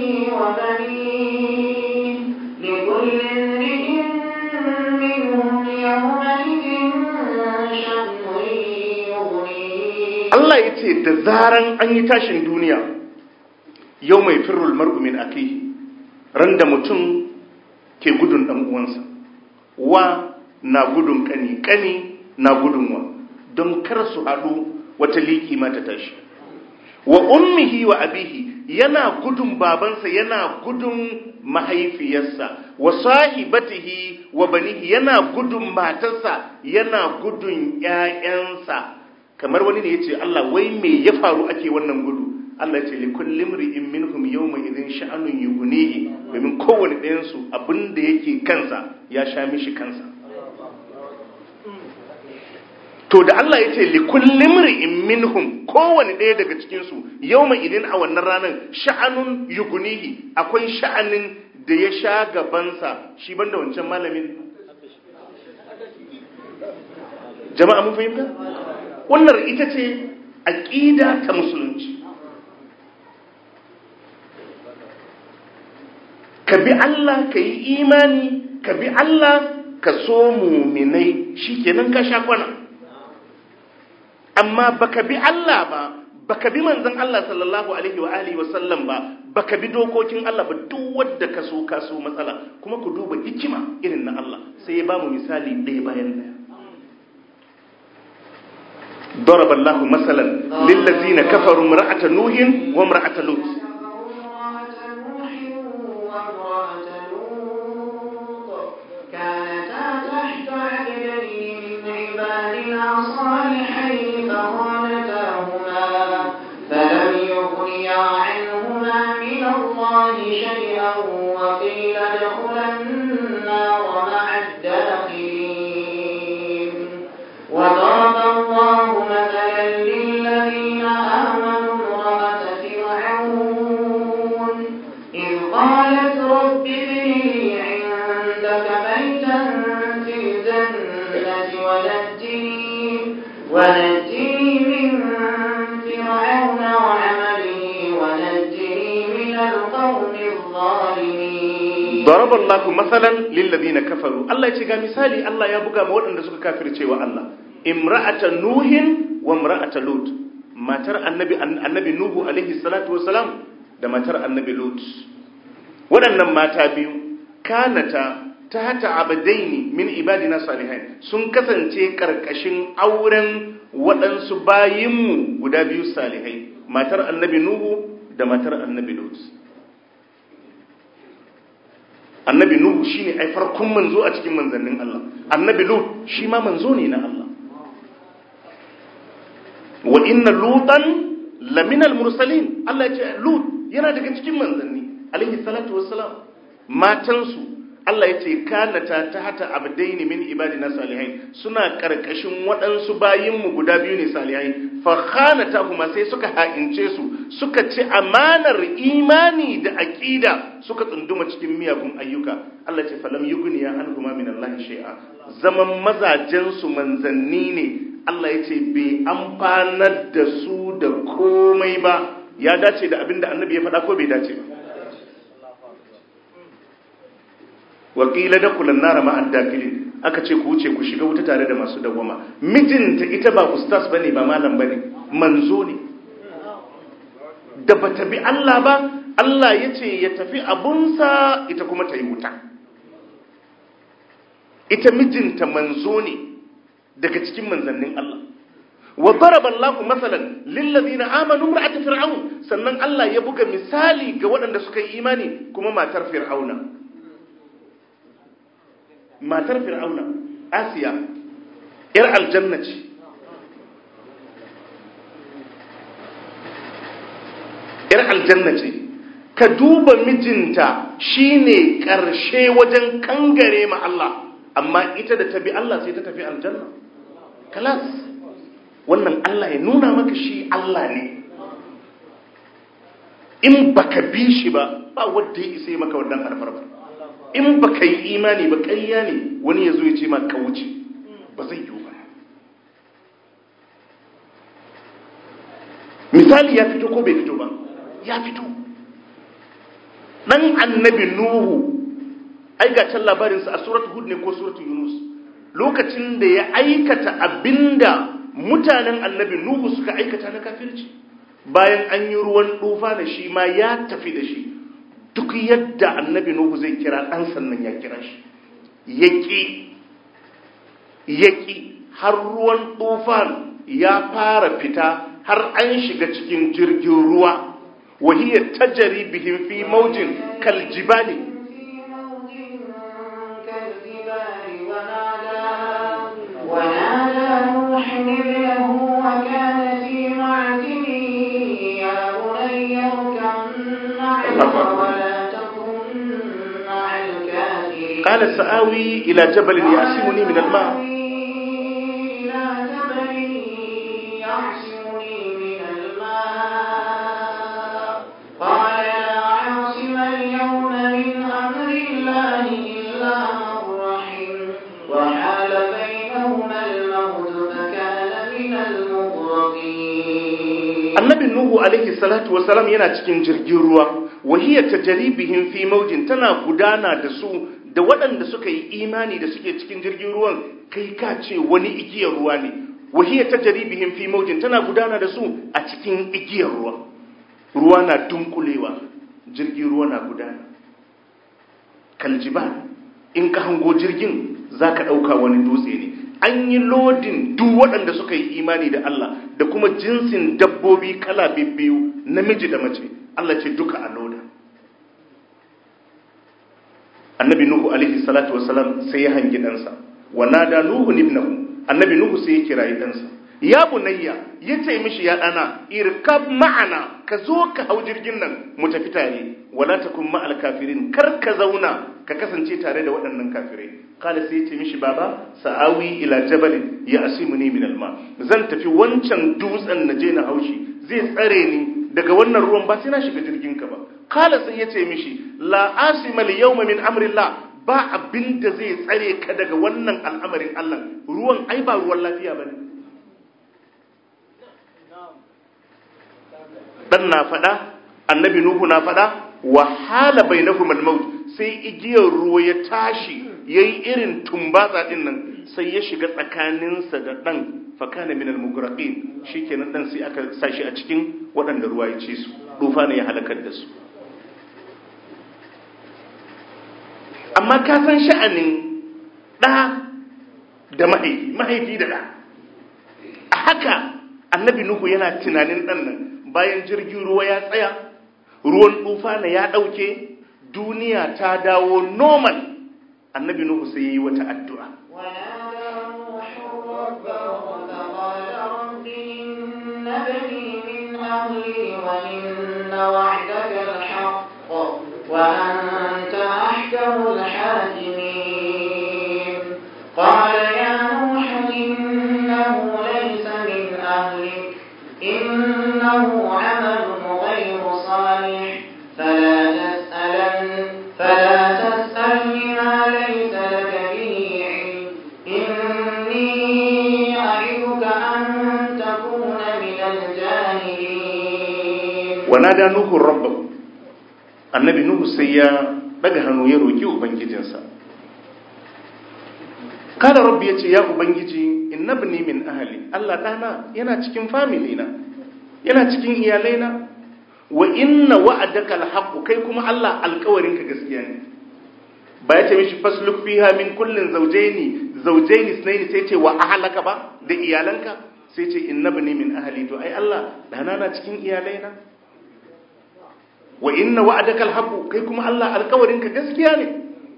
وبنيه لكل امرئ منهم يومئذ شأن يغنيه Allah ya ce da zaran an yi tashin duniya yau mai firrul mar'u min akihi ran da mutum ke gudun ɗan uwansa wa na gudun kani kani na gudun wa don kar su haɗu wata liki ma ta tashi wa ummihi wa abihi yana gudun babansa yana gudun mahaifiyarsa wa sahibatihi wa banihi yana gudun matarsa yana gudun ƴaƴansa kamar wani ne yace Allah wai me ya faru ake wannan gudu Allah ya ce li kulli imri'in minhum yawma idhin sha'anun yughnihi domin kowanne ɗayan su abinda yake kansa ya sha mishi kansa to da Allah ya ce li kulli imri'in minhum kowanne ɗaya daga cikin su yawma idhin a wannan ranar sha'anun yughnihi akwai sha'anin da ya sha gabansa shi banda wancan malamin jama'a mun fahimta wannan ita ce aqida ta musulunci ka bi Allah ka yi imani ka bi Allah ka so muminai shikenan ka sha kwana amma baka bi Allah ba baka bi manzon Allah sallallahu alaihi wa alihi wa sallam ba baka bi dokokin Allah ba duk wanda ka so ka so matsala kuma ku duba hikima irin na Allah sai ya bamu misali ɗaya bayan ɗaya ضرب الله مثلا للذين كفروا امرأة نوح وامرأة لوط كانتا تحت عبدين من عبادنا صالحين فخانتاهما فلم يغنيا عنهما من الله شيئا وقيل ادخلا النار مع الداخلين وضرب الله مثلا للذين آمنوا امرأة فرعون إذ قالت رب ابن لي عندك بيتا في الجنة ونجني ونجني من فرعون وعمله ونجني من القوم الظالمين ضرب الله مثلا للذين كفروا الله ya ce ga misali Allah ya buga ma waɗanda suka kafirce wa Allah imra'ata nuhin wa imra'ata lut matar annabi annabi nuhu alaihi salatu wassalam da matar annabi lut waɗannan mata biyu kanata tahta abdaini min ibadina salihin sun kasance karkashin auren waɗansu bayinmu guda biyu salihai matar annabi nuhu da matar annabi lut annabi nuhu shine ai farkon manzo a cikin manzannin Allah annabi lut shi ma manzo ne na Allah wa inna lutan laminal mursalin Allah ya ce lut yana daga cikin manzanni alaihi salatu wassalam matansu Allah ya ce kanata ta hata abdaini min ibadina salihai suna karkashin waɗansu bayinmu guda biyu ne salihai fa khanata kuma sai suka ha'ince su suka ci amanar imani da aqida suka tsunduma cikin miyagun ayyuka Allah ce falam yugniya anhuma min Allah shay'a zaman mazajen su manzanni ne Allah ya ce bai amfanar da su da komai ba ya dace da abinda annabi ya faɗa ko bai dace ba wakila da kulan nara ma'ad dakilin aka ce ku wuce ku shiga wuta tare da masu dawwama mijinta ita ba ustaz bane ba malam bane manzo ne da bata bi Allah ba Allah ya ce ya tafi abunsa ita kuma ta yi wuta ita mijinta manzo ne daga cikin manzannin Allah wa daraba Allah masalan lil ladina amanu ra'at fir'aun sannan Allah ya buga misali ga waɗanda suka yi imani kuma matar fir'auna matar fir'auna asiya yar aljanna ce 'yar aljanna ce ka duba mijinta shine ƙarshe wajen kangare ma Allah amma ita da ta bi Allah sai ta tafi aljanna kalas wannan Allah ya nuna maka shi Allah ne in baka bi shi ba ba wanda ya isa maka wannan alfarma in baka yi imani ba ƙarya ne wani ya zo ya ce ma ka wuce ba zai yiwu ba misali ya fito ko bai fito ba ya fito dan annabi nuhu ai ga can labarinsa a suratu hud ne ko suratu yunus lokacin da ya aikata abinda mutanen annabi nuhu suka aikata na kafirci bayan an yi ruwan dufa da shi ma ya tafi da shi duk yadda annabi nuhu zai kira ɗan sannan ya kira shi yaƙi yaƙi har ruwan tufan ya fara fita har an shiga cikin jirgin ruwa wahiyar tajari bihin fi maujin kaljibali ونادى نوح ابنه وكان في معزل يا بني اركب معنا ولا تكن مع الكافرين قال سآوي إلى جبل يعصمني من الماء إلى جبل يعصمني من الماء قال لا عاصم اليوم من أمر الله إلا من رحم وحال بينهما الموت فكان من المغرقين annabi nuhu alaihi salatu wasalam yana cikin jirgin ruwa wahiyar tajaribihim fi maujin tana gudana da su da waɗanda suka yi imani da suke cikin jirgin ruwan kai ka ce wani igiyar ruwa ne wahiyar tajaribihim fi maujin tana gudana da su a cikin igiyar ruwa ruwa na dunkulewa jirgin ruwa na gudana kaljiba in ka hango jirgin za ka ɗauka wani dutse ne an yi lodin duk waɗanda suka yi imani da Allah da kuma jinsin dabbobi kala biyu namiji da mace Allah ce duka a loda annabi nuhu alaihi salatu wasalam sai ya hangi ɗansa wa nada nuhu ibnahu annabi nuhu sai ya kirayi ɗansa ya bunayya ya ce mishi ya ɗana irkab ma'ana ka zo ka hau jirgin nan mu tafi tare wala takun ma'al kafirin kar ka zauna ka kasance tare da waɗannan kafirai kala sai ya ce mishi baba sa'awi ila jabalin ya asimuni min alma zan tafi wancan dutsen na je na haushi zai tsare ni daga wannan ruwan ba sai na shiga jirgin ka ba kala sai ya ce mishi la asima yawma min amrillah ba abin da zai tsare ka daga wannan al'amarin Allah ruwan ai ba ruwan lafiya bane dan na faɗa annabi nuhu na faɗa wa hala bainahum al-maut sai igiyar ruwa ya tashi yayi irin tumbatsa din nan sai ya shiga tsakaninsa da dan fakana min al-mugraqin shikenan dan sai aka sashi a cikin waɗanda ruwa ya ci su dufa ne ya halakar da su amma ka san sha'anin ɗa da mahaifi mahaifi da ɗa a haka annabi nuhu yana tunanin ɗan nan bayan jirgin ruwa ya tsaya ruwan tufana ya ɗauke duniya ta dawo normal annabi nuhu sai ya yi wata addu'a ونادى نوح ربه فقال رب إن ابني من أهلي وإن وعدك الحق وأنت أحكم الحاكمين قال يا نوح إنه ليس من أهلك إنه عمل غير صالح فلا تسألن فلا تسألني ما ليس لك به علم إني أعظك أن تكون من الجاهلين ونادى نوح ربه annabi nuhu sai ya daga hannu ya roki ubangijinsa kada rabbi ya ce ya ubangiji innabni min ahli Allah dana yana cikin family na yana cikin iyalaina wa inna wa'adaka alhaq kai kuma Allah alƙawarin ka gaskiya ne ba ya ce mishi fasluk fiha min kullin zawjaini zawjaini sunaini sai ce wa ahlaka ba da iyalanka sai ce innabni min ahli to ai Allah dana na cikin iyalaina wa inna wa'adaka alhaq kai kuma Allah alƙawarin ka gaskiya ne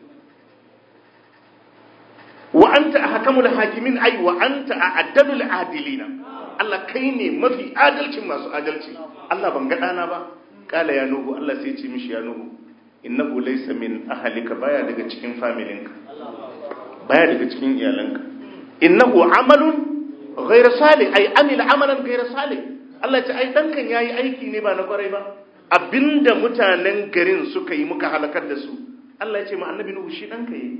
wa anta ahkamul hakimin ai wa anta a'addalul adilina Allah kai ne mafi adalcin masu adalci Allah ban ga dana ba kala ya nuhu Allah sai ce mishi ya nuhu innahu laysa min ahlika baya daga cikin familinka baya daga cikin iyalanka innahu amalun ghayra salih ay amil amalan ghayra salih Allah ya ce ai dankan yayi aiki ne ba na kwarai ba abinda mutanen garin suka yi muka halakar da su Allah ya ce ma annabi nuhu shi danka yi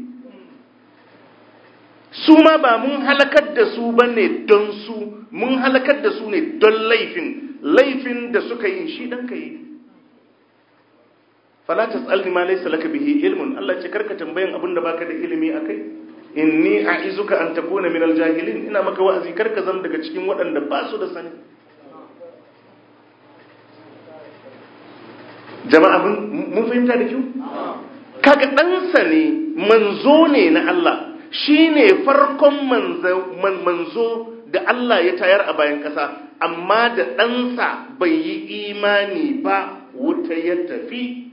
su ma ba mun halakar da su bane don su mun halakar da su ne don laifin laifin da suka yi shi danka yi fala tasalni ma laysa laka bihi ilmun Allah ce karka tambayan abinda baka da ilimi akai inni a'izuka an takuna min aljahilin ina maka wa'azi karka zama daga cikin waɗanda ba su da sani jama'a mun fahimta da kyau kaga ɗansa ne manzo ne na Allah shine farkon manzo da Allah ya tayar a bayan ƙasa amma da ɗansa bai yi imani ba wuta ya tafi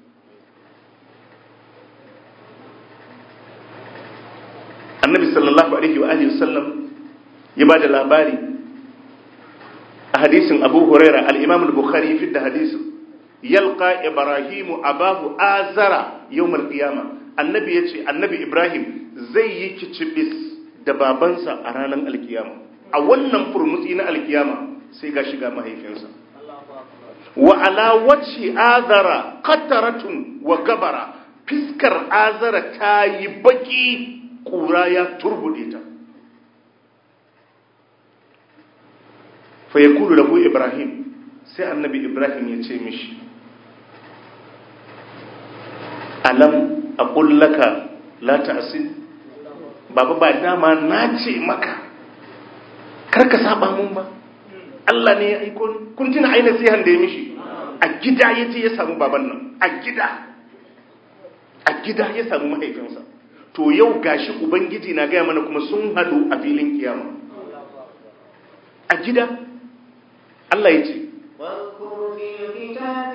annabi sallallahu alaihi wa alihi wasallam ya ba da labari a hadisin abu huraira al-imam al-bukhari fi da hadisin yalqa ibrahimu abahu azara yawmal qiyama annabi yace annabi ibrahim zai yi kicibis da babansa a ranar alkiyama a wannan furmutsi na alkiyama sai ga shiga mahaifinsa wa ala wacce azara qataratun wa gabara fiskar azara ta yi baki kura ya turbude ta fa yakulu lahu ibrahim sai annabi ibrahim ya ce mishi alam aqul laka la ta'sin baba ba dama na ce maka kar ka saba mun ba Allah ne ya aiko ni kun tuna aina nasihan da ya mishi a gida yace ya samu baban nan a gida a gida ya samu mahaifinsa to yau gashi ubangiji na gaya mana kuma sun hadu a filin kiyama a gida Allah ya ce واذكر في الكتاب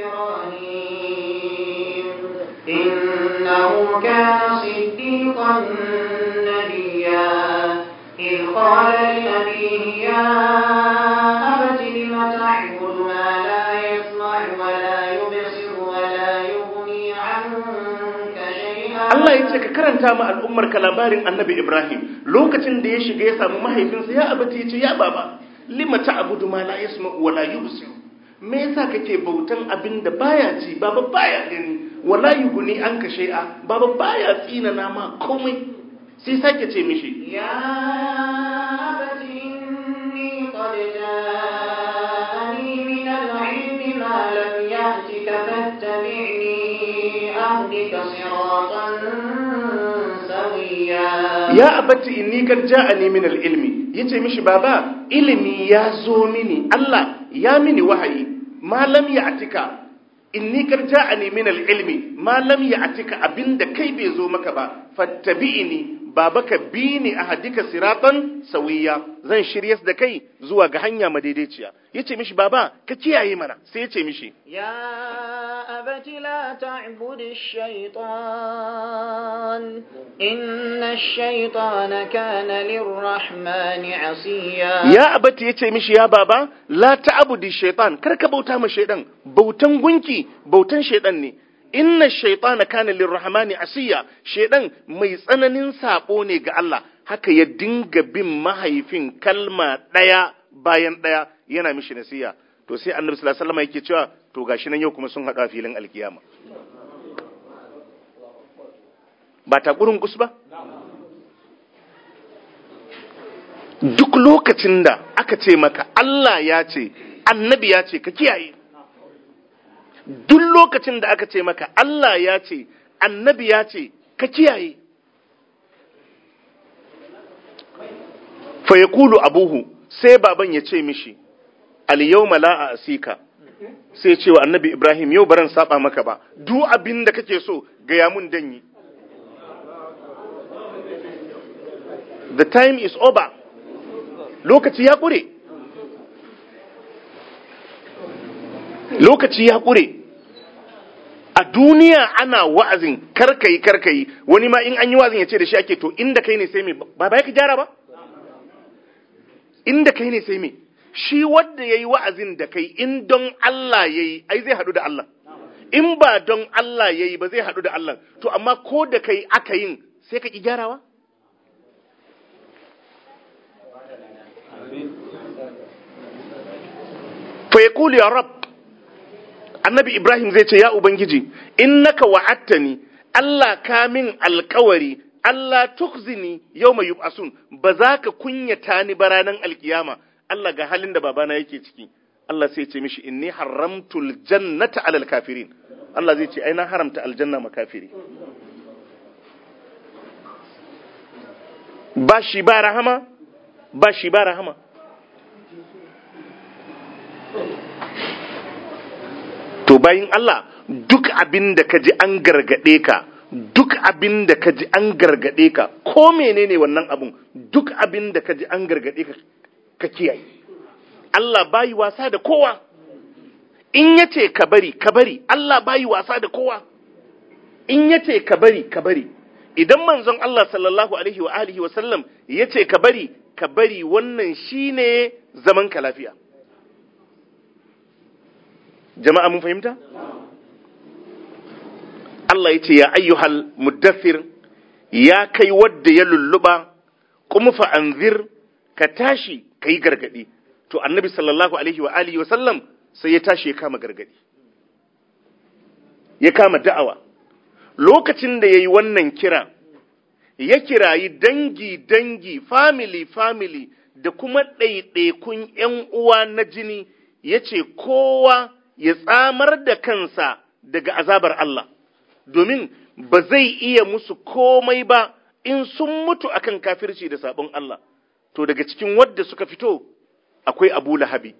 إبراهيم إنه كان صديقا نبيا إذ قال لأبيه يا أبت لم تعبد ما لا يسمع ولا يبصر ولا يغني عنك شيئا Allah ya ce ka karanta ma al'ummar ka labarin annabi Ibrahim lokacin da ya shiga ya samu mahaifinsa ya abata ya ce ya baba lima ta'budu ma la yasma wa la yubsir me yasa kake bautan abin da baya ji baba baya gani wala yughni anka shay'a baba baya tsina na ma komai sai sake ce mishi يا أبت إني قد جاءني من العلم ما لم يأتك فاتبعني أهدك صراطا سويا ya abati inni kad ja'ani min al-ilmi yace mishi baba ilimi ya zo mini Allah ya mini wahayi ma lam ya'tika inni kad ja'ani min al-ilmi ma lam ya'tika abinda kai bai zo maka ba fattabi'ini baba ka bi ni ahadika siratan sawiya zan shiryas da kai zuwa ga hanya madaidaiciya yace mishi baba ka kiyaye mana sai yace mishi يا أبت لا تعبد الشيطان إن الشيطان كان للرحمن عصيا ya abati ya ce mishi ya baba la ta'budi shaitan kar ka bauta ma shaitan bautan gunki bautan shaitan ne inna shaitana kana lirrahmani asiya shaitan mai tsananin sabo ne ga Allah haka ya dinga bin mahaifin kalma daya bayan daya yana mishi nasiya to sai annabi sallallahu alaihi wasallam yake cewa to gashi nan yau kuma sun hada filin alkiyama ba ta gurin kus ba duk lokacin da aka ce maka Allah ya ce annabi ya ce ka kiyaye duk lokacin da aka ce maka Allah ya ce annabi ya ce ka kiyaye fa yaqulu abuhu sai baban ya ce mishi al yawma la asika sai ce wa annabi Ibrahim yau baran saba maka ba duk abin da kake so gaya mun danyi the time is over lokaci ya ƙure lokaci ya ƙure a duniya ana wa'azin karkayi karkayi wani ma in an yi wa'azin ya ce da shi ake to inda kai ne sai me ba ba ka gyara ba inda kai ne sai me shi wanda yayi wa'azin da kai in don Allah yayi ai zai hadu da Allah in ba don Allah yayi ba zai hadu da Allah to amma ko da kai aka yin sai ka ki gyarawa fa yaqulu ya rab annabi ibrahim zai ce ya ubangiji innaka wa'attani Allah ka min alkawari Allah tukzini yawma yub'asun ba za ka kunyata ni ba ranar alkiyama Allah ga halin da babana yake ciki Allah sai ce mishi inni haramtul jannata alal kafirin Allah zai ce ai na haramta aljanna ma kafiri ba shi ba rahama ba shi ba rahama to bayin Allah duk abin da ka ji an gargaɗe ka duk abin da ka ji an gargaɗe ka ko menene wannan abun duk abin da ka ji an gargaɗe ka ka kiyaye Allah bayi wasa da kowa in yace ka bari ka bari Allah bayi wasa da kowa in yace ka bari ka bari idan manzon Allah sallallahu alaihi wa alihi wa sallam yace ka bari ka bari wannan shine zaman ka lafiya jama'a mun fahimta Allah ya ce ya ayyuhal muddathir ya kai wadda ya lulluba kuma fa anzir ka tashi ka yi gargadi to annabi sallallahu alaihi wa alihi wa sallam sai ya tashi ya kama gargadi ya kama da'awa lokacin da ya yi wannan kira ya kirayi dangi dangi family family da kuma ɗaiɗaikun ‘yan uwa na jini ya ce kowa ya tsamar da kansa daga azabar Allah, domin ba zai iya musu komai ba in sun mutu akan kafirci da sabon Allah, to daga cikin wadda suka fito akwai Abu Lahabi.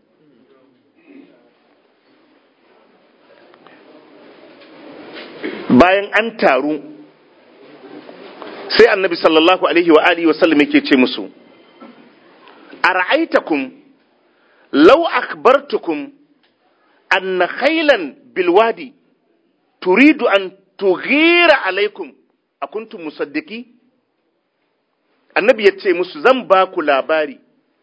Bayan an taru, sai annabi sallallahu Alaihi wa Alihi wasallam yake ce musu, A ra'aitakum, lau akbartukum أن خيلا بالوادي تريد أن تغير عليكم أكنتم مصدقي annabi ya ce musu zan ba ku labari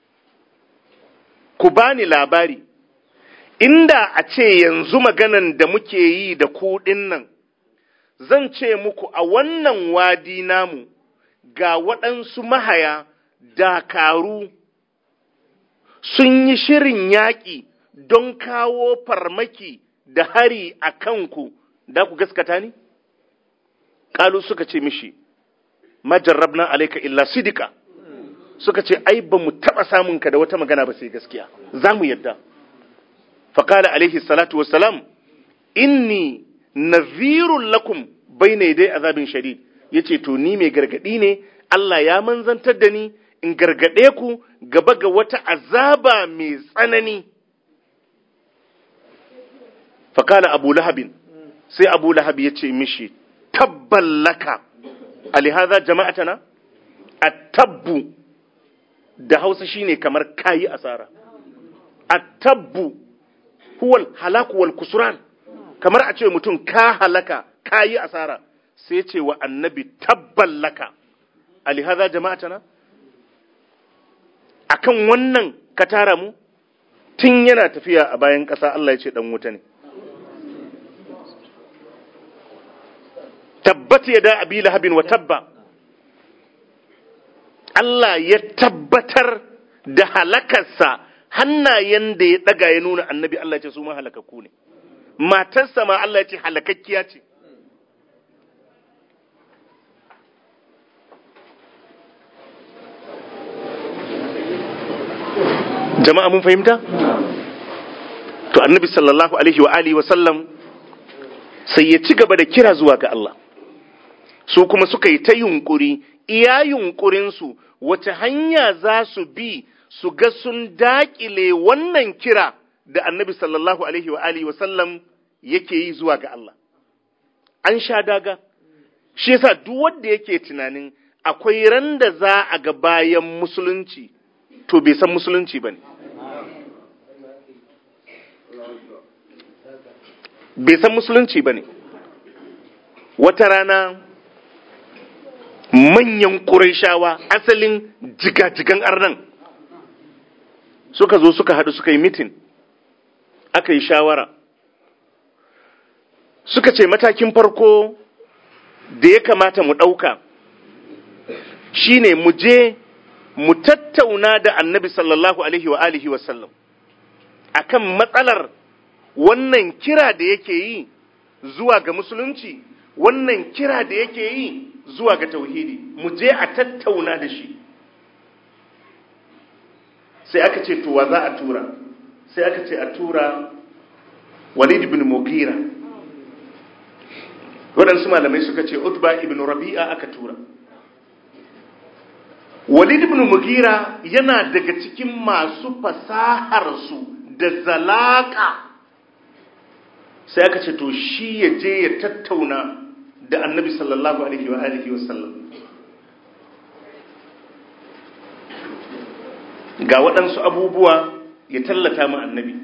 ku bani labari inda a ce yanzu maganan da muke yi da ku nan zan ce muku a wannan wadi namu ga waɗansu mahaya dakaru sun yi shirin yaƙi don kawo farmaki da hari a kanku, da ku gaskata ni? Ƙalu suka ce mishi, majarrabna alaika illa sidika, suka ce, ai, ba mu taɓa samunka da wata magana ba sai gaskiya, za mu yadda. Faƙala alaihi salatu wassalam, inni nazirun lakum bai ne dai azabin shadid, ya ce, to ni mai gargaɗi ne, Allah ya manzantar da ni, in gargaɗe ku gaba ga wata azaba mai tsanani. fakala abu lahabin sai abu lahab ya ce mishi tabballaka alihaza jama'atana a tabbu da hausa shine kamar kayi asara a tabbu huwal halaku wal kusuran kamar a ce mutum ka halaka kayi asara sai ce wa annabi tabballaka alihaza jama'atana akan wannan ka tara mu tun yana tafiya a bayan ƙasa Allah ya ce dan wuta ne tabbat ya da abi lahabin wa tabba Allah ya tabbatar da halakarsa hannayen da ya daga ya nuna annabi Allah ce su ma halakakku ne matarsa ma Allah ya ce halakakkiya ce jama'a mun fahimta to annabi sallallahu alaihi wa alihi wa sallam sai ya ci gaba da kira zuwa ga Allah su kuma suka yi ta yunkuri iya yunkurinsu wace hanya za su bi su ga sun daƙile wannan kira da annabi sallallahu alaihi wa alihi wasallam yake yi zuwa ga Allah an sha daga shi yasa duk wanda yake tunanin akwai ran da za a ga bayan musulunci to bai san musulunci bane bai san musulunci bane wata rana manyan ƙurayshawa asalin jigajigan arnan suka zo suka haɗu suka yi mitin aka yi shawara suka ce matakin farko da ya kamata mu ɗauka shine mu je mu tattauna da annabi sallallahu alaihi wa alihi wasallam akan matsalar wannan kira da yake yi zuwa ga musulunci wannan kira da yake yi zuwa ga tauhidi mu je a tattauna da shi sai aka ce to wa za a tura sai aka ce a tura walid ibn mughira waɗansu malamai suka ce utba ibn rabi'a aka tura walid ibn mughira yana daga cikin masu fasaharsu da zalaka sai aka ce to shi ya je ya tattauna da annabi sallallahu alaihi wa alihi wa sallam ga waɗansu abubuwa ya tallata mu annabi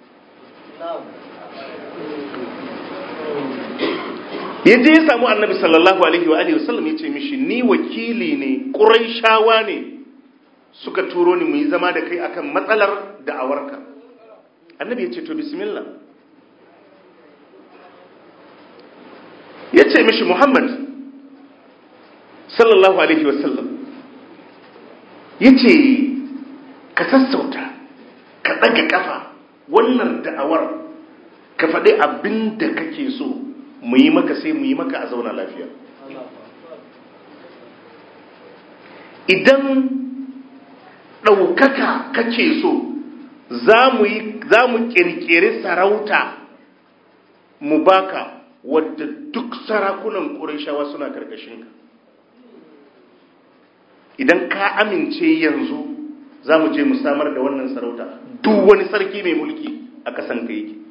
ya je ya samu annabi sallallahu alaihi wa alihi wa sallam ya ce mishi ni wakili ne ƙuraishawa ne suka turo ni mu yi zama da kai akan matsalar da'awarka annabi ya ce to bismillah ya ce mishi Muhammad sallallahu Alaihi wasallam ya ce ka sassauta ka ɗaga ƙafa wannan da'awar ka faɗi abin da kake so mu yi maka sai mu yi maka a zauna lafiya idan ɗaukaka kake so za mu ƙirƙiri sarauta mu baka wadda duk sarakunan ƙurashawa suna ƙarƙashinka idan ka amince yanzu za mu je mu samar da wannan sarauta duk wani sarki mai mulki a ƙasan ka yake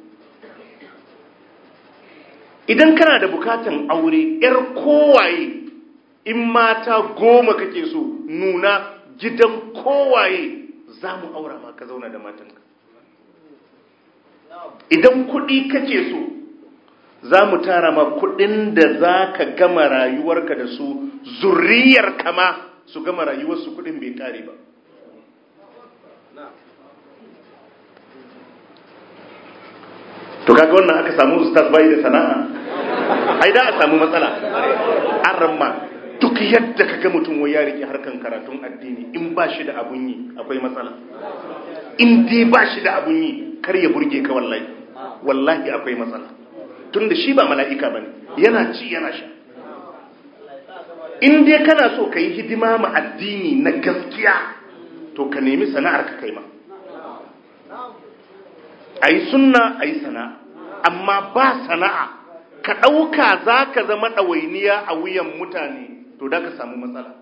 idan kana da bukatan aure 'yar kowaye in mata goma kake so nuna gidan kowaye za mu aura ma ka zauna da matanka idan kuɗi kake so za mu tara ma kuɗin da za ka gama rayuwarka da su zurriyar kama su gama rayuwarsu kuɗin bai ƙare ba to kaga wannan aka samu ustaz bai da sana'a ai da a samu matsala an ramma duk yadda kaga mutum wai ya rike harkan karatun addini in ba shi da abun yi akwai matsala in dai ba shi da abun yi kar ya burge ka wallahi wallahi akwai matsala tunda shi ba mala'ika bane yana ci yana sha in dai kana so ka yi hidima ma addini na gaskiya to ka nemi sana'ar ka kai ma a yi sunna a yi sana'a amma ba sana'a ka ɗauka za ka zama ɗawainiya a wuyan mutane to da ka samu matsala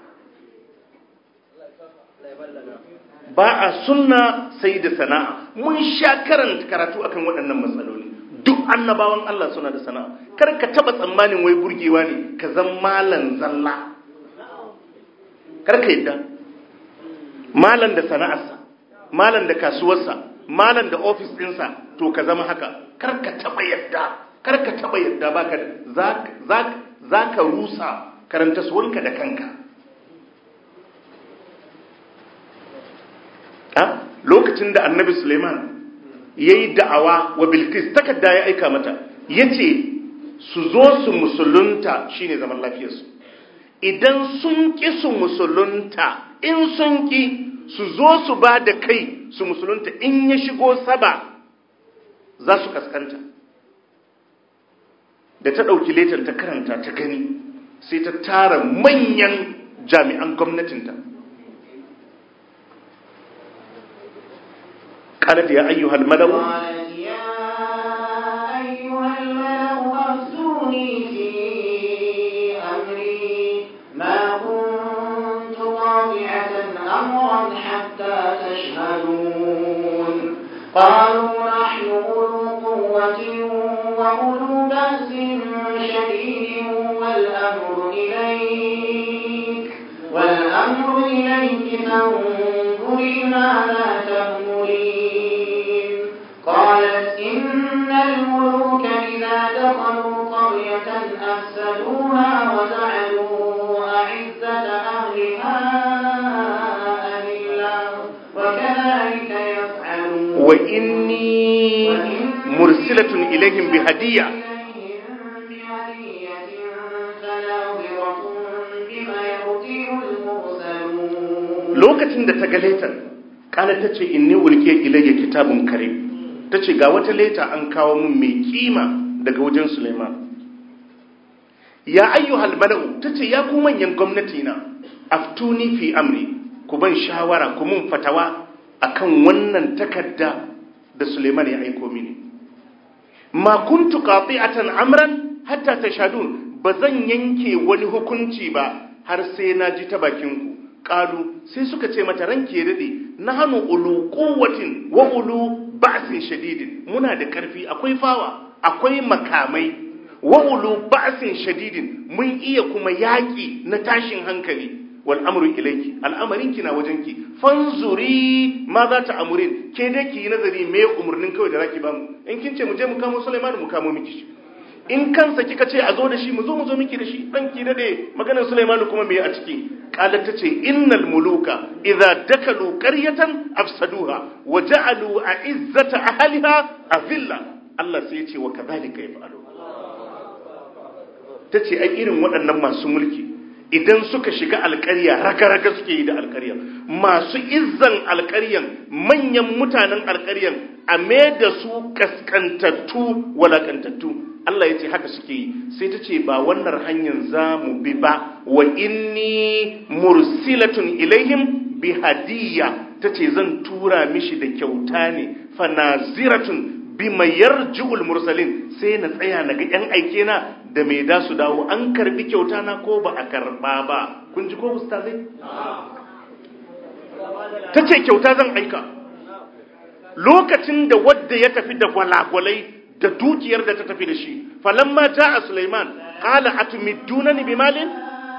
ba a sunna sai da sana'a mun sha karanta karatu akan waɗannan matsaloli duk annabawan Allah suna da sana'a kar ka taba tsammanin wai burgewa ne ka zan malan zalla kar ka yadda malan da sana'arsa malan da kasuwarsa malan da ofis ɗinsa to ka zama haka kar ka taba yadda kar ka taba yadda baka za ka rusa karanta suwanka da kanka lokacin da annabi suleiman ya yi da'awa wa bilkis takarda ya aika mata ya ce su zo su musulunta shine zaman lafiyarsu idan sun ƙi su musulunta in sun ƙi su zo su ba da kai su musulunta in ya shigo saba za su kaskanta da ta ɗauki letar ta karanta ta gani sai ta tara manyan jami'an gwamnatinta قالت يا أيها الملأ قالت يا أيها الملأ أفتوني في أمري ما كنت قاطعة أمرا حتى تشهدون قالوا نحن أولو قوة وأولو بأس شديد والأمر إليك والأمر إليك فانظري ماذا تأمرين قالت إن الملوك إذا دخلوا قرية أفسدوها وجعلوا أعزة أهلها أذلة وكذلك wa inni mursilatun ilaihim bi hadiya lokacin da ta ga letar kala ta ce inni ulke ilayya kitabun karim ta ce ga wata leta an kawo mun mai kima daga wajen Suleiman ya ayyuhal mala'u ta ce ya ku manyan gwamnati na aftuni fi amri ku ban shawara ku mun fatawa akan wannan takarda da Suleiman ya aiko mini ma kuntu qati'atan amran hatta tashadun bazan yanke wani hukunci ba har sai na ji ta bakin ku qalu sai suka ce mata ranke dade nahnu ulu quwwatin wa ulu ba'sin shadidin muna da karfi akwai fawa akwai makamai wa ulu ba'sin shadidin mun iya kuma yaki na tashin hankali wal amru ilayki al'amarin ki na wajenki fanzuri ma za ta amurin ke dai ki yi nazari me umurnin kawai da zaki bamu in kin ce mu je mu kamo Sulaiman mu kamo miki shi in kansa kika ce a zo da shi mu zo mu zo miki da shi dan ki dade maganar Sulaiman kuma me a ciki qalat tace innal muluka idza dakalu qaryatan afsaduha wa ja'alu a'izzata ahliha azilla Allah sai ya ce wa kadhalika yaf'alu tace ai irin waɗannan masu mulki idan suka shiga alƙarya raga-raga suke yi da alƙarya masu izzan alƙaryan manyan mutanen alƙaryan a da su kaskantattu walakantattu Allah ya ce haka suke yi sai ta ce ba wannan hanyar za mu bi ba wa inni mursilatun ilaihim bi hadiyya ta ce zan tura mishi da kyauta ne fanaziratun bi mayar ji'ul mursalin sai na tsaya na ga 'yan aike na da mai da su dawo an karbi kyauta na ko ba a karba ba kun ji ko ustazai ta ce kyauta zan aika lokacin da wadda ya tafi da gwalagwalai da dukiyar da ta tafi da shi falamma a Sulaiman qala atumidunani bimalin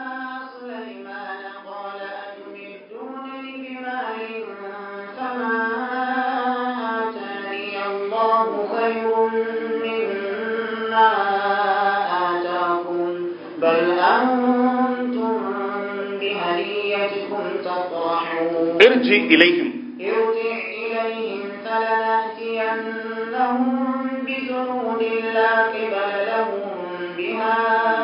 بل أنتم بهديتكم تفرحون irji ilaihim ارجع إليهم فلنأتينهم بجنود لا قبل لهم بها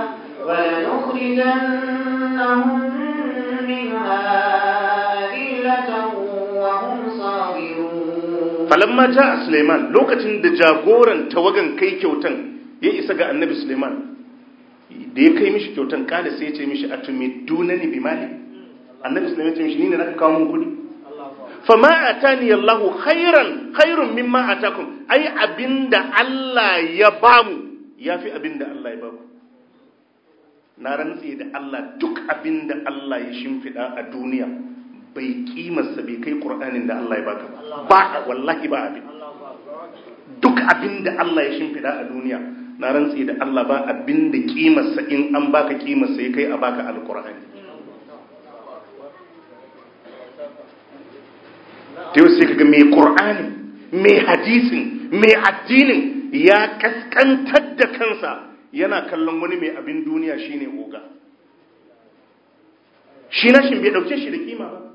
ولنخرجنهم منها أذلة وهم صاغرون falamma a Suleiman lokacin da jagoran tawagan kai kyautan ya isa ga annabi Suleiman da ya kai mishi kyautan kada sai ya ce mishi atumidunani bimali annabi Suleiman ya ce mishi ni ne naka kawo mun kudi fama atani Allahu khairan khairun mimma atakum ai abinda Allah ya bamu yafi abinda Allah ya bamu na rantse da Allah duk abinda Allah ya shimfida a duniya bai kimarsa bai kai Qur'anin da Allah ya baka ba ba wallahi ba abin duk abinda Allah ya shimfida a duniya na rantse da Allah ba abinda kimarsa in an baka kimarsa ya kai a baka alqur'ani ta yau sai kaga mai ƙur'ani mai hadisin mai addinin ya kaskantar da kansa yana kallon wani mai abin duniya shine oga shi nashin bai dauke shi da kima ba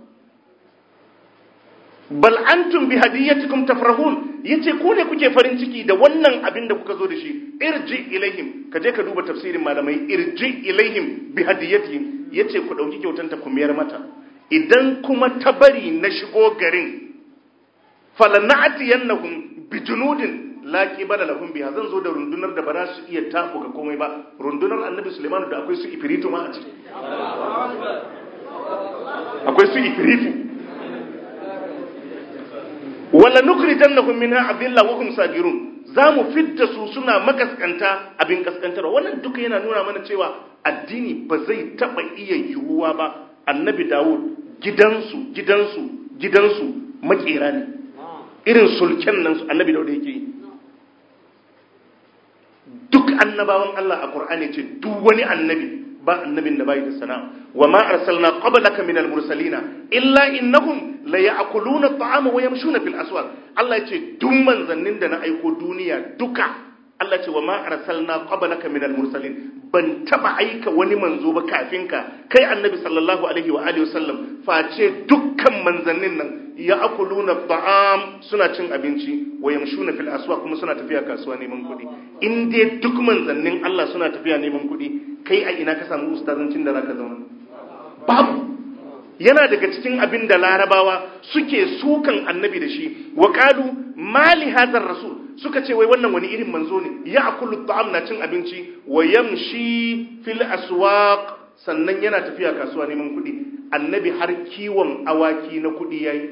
bal antum bi hadiyatikum tafrahun yace ku ne kuke farin ciki da wannan abin da kuka zo da shi irji ilaihim ka je ka duba tafsirin malamai irji ilaihim bi hadiyatihim yace ku dauki kyautanta ku miyar mata idan kuma ta bari na shigo garin falana'tiyannahum bijunudin la qibala lahum biha zan zo da rundunar da ba za su iya tabu ga komai ba rundunar annabi Sulaiman da akwai su ifritu ma a ciki akwai su ifritu wala nukrijannahum minha adilla wa hum sagirun zamu fidda su suna makaskanta abin kaskantar wannan duka yana nuna mana cewa addini ba zai taba iya yiwuwa ba annabi Dawud gidansu gidansu gidansu makera ne irin sulken nan su annabi Dawud yake yi duk annabawan Allah a Qur'ani ce duk wani annabi ba annabin da bai da sana'a wa ma arsalna qablaka minal mursalina illa innahum la ya'kuluna at'ama wa yamshuna fil aswaq Allah ya ce duk manzannin da na aiko duniya duka Allah ce wa ma arsalna qablaka minal mursalin ban taba aika wani manzo ba kafin ka kai annabi sallallahu alaihi wa alihi wasallam face dukkan manzannin nan ya'kuluna ta'am suna cin abinci wa yamshuna fil aswaq kuma suna tafiya kasuwa neman kuɗi in dai duk manzannin Allah suna tafiya neman kuɗi kai a ina ka samu ustazancin da zaka zauna babu yana daga cikin abin da larabawa suke sukan annabi da shi wa qalu mali hadar rasul suka ce wai wannan wani irin manzo ne ya'kulu ta'am na cin abinci wa yamshi fil aswaq sannan yana tafiya kasuwa neman kuɗi annabi har kiwon awaki na kuɗi yayi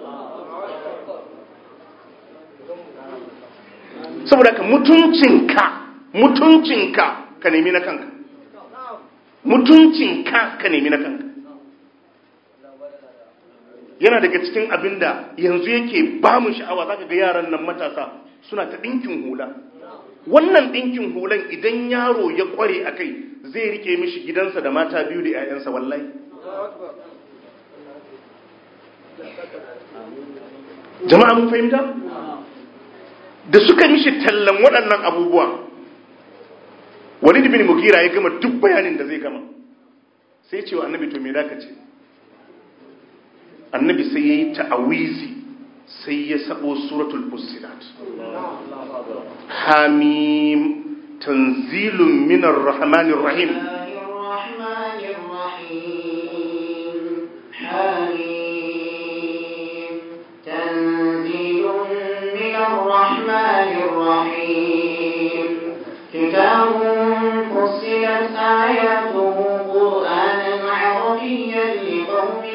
saboda ka mutuncinka mutuncinka ka nemi na kanka mutuncinka ka nemi na kanka yana daga cikin abin da yanzu yake ba mu sha'awa za ka ga yaran nan matasa suna ta ɗinkin hula wannan ɗinkin hulan idan yaro ya ƙware a kai zai rike mishi gidansa da mata biyu da 'ya'yansa wallahi jama'a mun fahimta da suka mishi tallan waɗannan abubuwa walid bin mugira ya gama duk bayanin da zai gama sai cewa annabi to me da ka ce annabi sai ya yi ta'awizi sai ya sabo suratul fussilat hamim tanzilun minar rahmanir rahim الرحمن الرحيم كتاب فصلت آياته قرآنا عربيا لقوم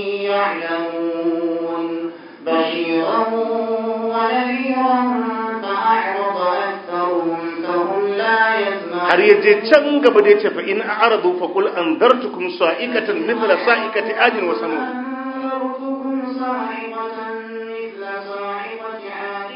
يعلمون بشيرا ونذيرا فأعرض أكثرهم فهم لا يسمعون har ya je can gaba da ya ce fa in a'radu fa qul anzartukum sa'ikatan mithla sa'ikati adin wa samud أنذرتكم صاعقة مثل صاعقة عاد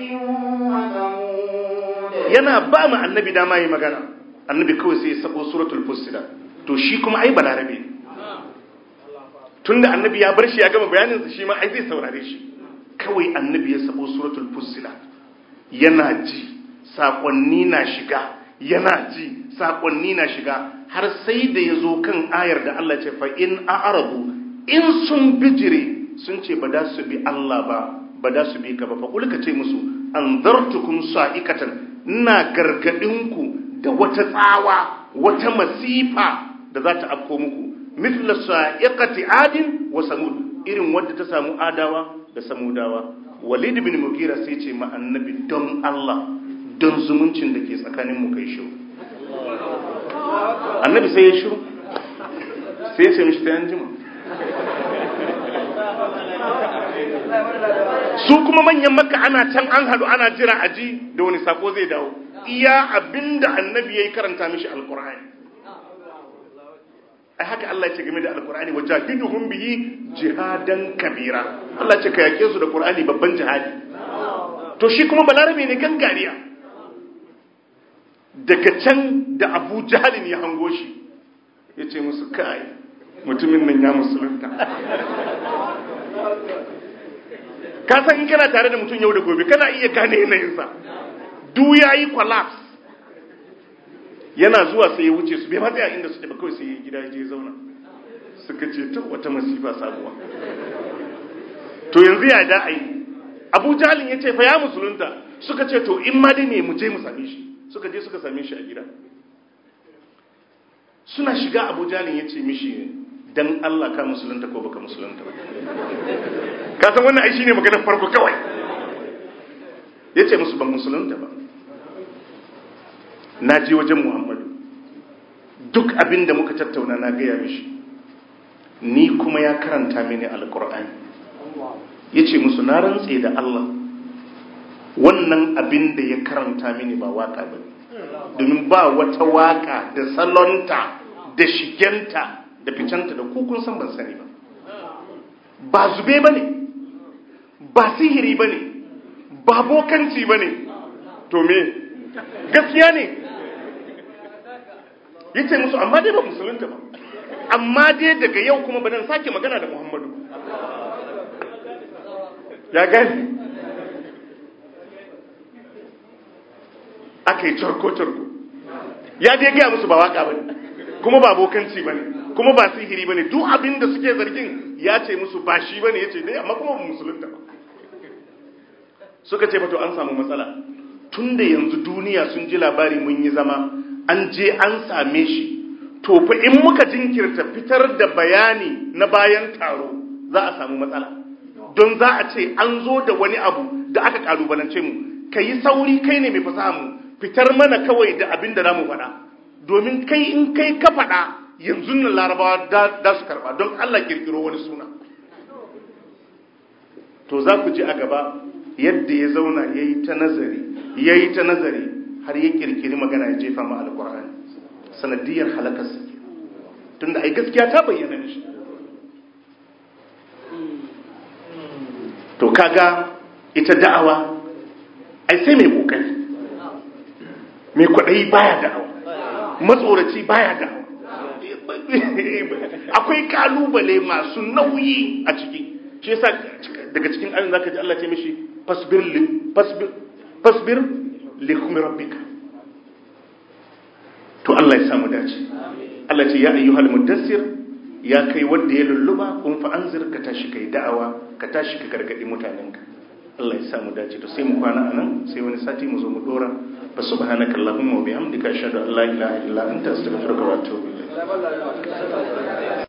وثمود yana ba mu annabi dama yi magana annabi kawai sai ya sabo suratul fussilat to shi kuma ai balarabe tunda annabi ya bar shi ya gama bayanin sa shi ma ai zai saurare shi kawai annabi ya sabo suratul fussilat yana ji sakonni na shiga yana ji sakonni na shiga har sai da ya zo kan ayar da Allah ce fa in a'radu in sun bijire sun ce ba da su bi Allah ba ba da su bi ka ba fa kulka ce musu anzartukum sa'ikatan ina gargadinku da wata tsawa wata masifa da za ta afko muku mithla sa'iqati adin wa samud irin wadda ta samu adawa da samudawa walid bin mugira sai ce ma annabi don Allah don zumuncin da ke tsakanin mu kai shiru annabi sai ya shiru sai ya ce mishi ta yanjima su kuma manyan makka ana can an hadu ana jira aji da wani sako zai dawo iya abinda annabi yayi karanta mishi alqur'ani ai haka Allah ya ce game da alqur'ani wajahiduhum bihi jihadan kabira Allah ya ce ka yake su da qur'ani babban jihadi to shi kuma balarabe ne gangariya daga can da Abu Jahalin ya hango shi yace musu kai mutumin nan ya musulunta ka san in kana tare da mutum yau da gobe kana iya gane yanayinsa duk ya yi collapse yana zuwa sai ya wuce su bai ma tsaya inda suke ba kawai sai ya gida ya je zauna suka ce ta wata masifa sabuwa to yanzu ya da ai abu jalin ya ce fa ya musulunta suka ce to in ma dai me mu je mu same shi suka je suka same shi a gida suna shiga abu jalin ya ce mishi dan Allah ka musulunta ko baka musulunta ba ka san wannan ai shine maganar farko kawai yace musu ban musulunta ba na je wajen Muhammadu duk abin da muka tattauna na gaya mishi ni kuma ya karanta mini alkur'ani yace musu na rantse da Allah wannan abin da ya karanta mini ba waka ba domin ba wata waka da salonta da shigenta da ficenta da kukun san ban sani ba ba zube ba ne ba sihiri ba ne ba bokanci ba ne to me gaskiya ne ya ce musu amma dai ba musulunta ba amma dai daga yau kuma ba dan sake magana da muhammadu ya gani aka yi carko-carko ya dai gaya musu ba waka ba ne kuma ba bokanci ba ne kuma ba sihiri bane duk abin da suke zargin ya ce musu ba shi bane yace dai amma kuma ba musulunta ba suka ce to an samu matsala tunda yanzu duniya sun ji labari mun yi zama an je an same shi to fa in muka jinkirta fitar da bayani na bayan taro za a samu matsala don za a ce an zo da wani abu da aka kalubalance mu kai sauri kai ne mai fasaha mu fitar mana kawai da abin da zamu faɗa domin kai in kai ka faɗa yanzu nan larabawa da su karɓa don Allah kirkiro wani suna to za ku ji a gaba yadda ya zauna ya yi ta nazari ya yi ta nazari har ya kirkiri magana ya jefa ma alkur'ani sanadiyar halakarsa tun da ai gaskiya ta bayyana shi to kaga ita da'awa ai sai mai kokari mai kwaɗayi baya da'awa matsoraci baya da'awa akwai kalubale masu nauyi a ciki shi yasa daga cikin ayin zaka ji Allah ce mishi fasbir li fasbir fasbir li hukmi rabbika to Allah ya samu dace Allah ce ya ayyuhal mudassir ya kai wanda ya lulluba kun fa anzir ka tashi kai da'awa ka tashi ka gargadi mutanenka Allah ya samu dace to sai mu kwana anan sai wani sati mu zo mu dora fa subhanaka allahumma wa bihamdika ashhadu an la ilaha illa anta astaghfiruka wa atubu ilayk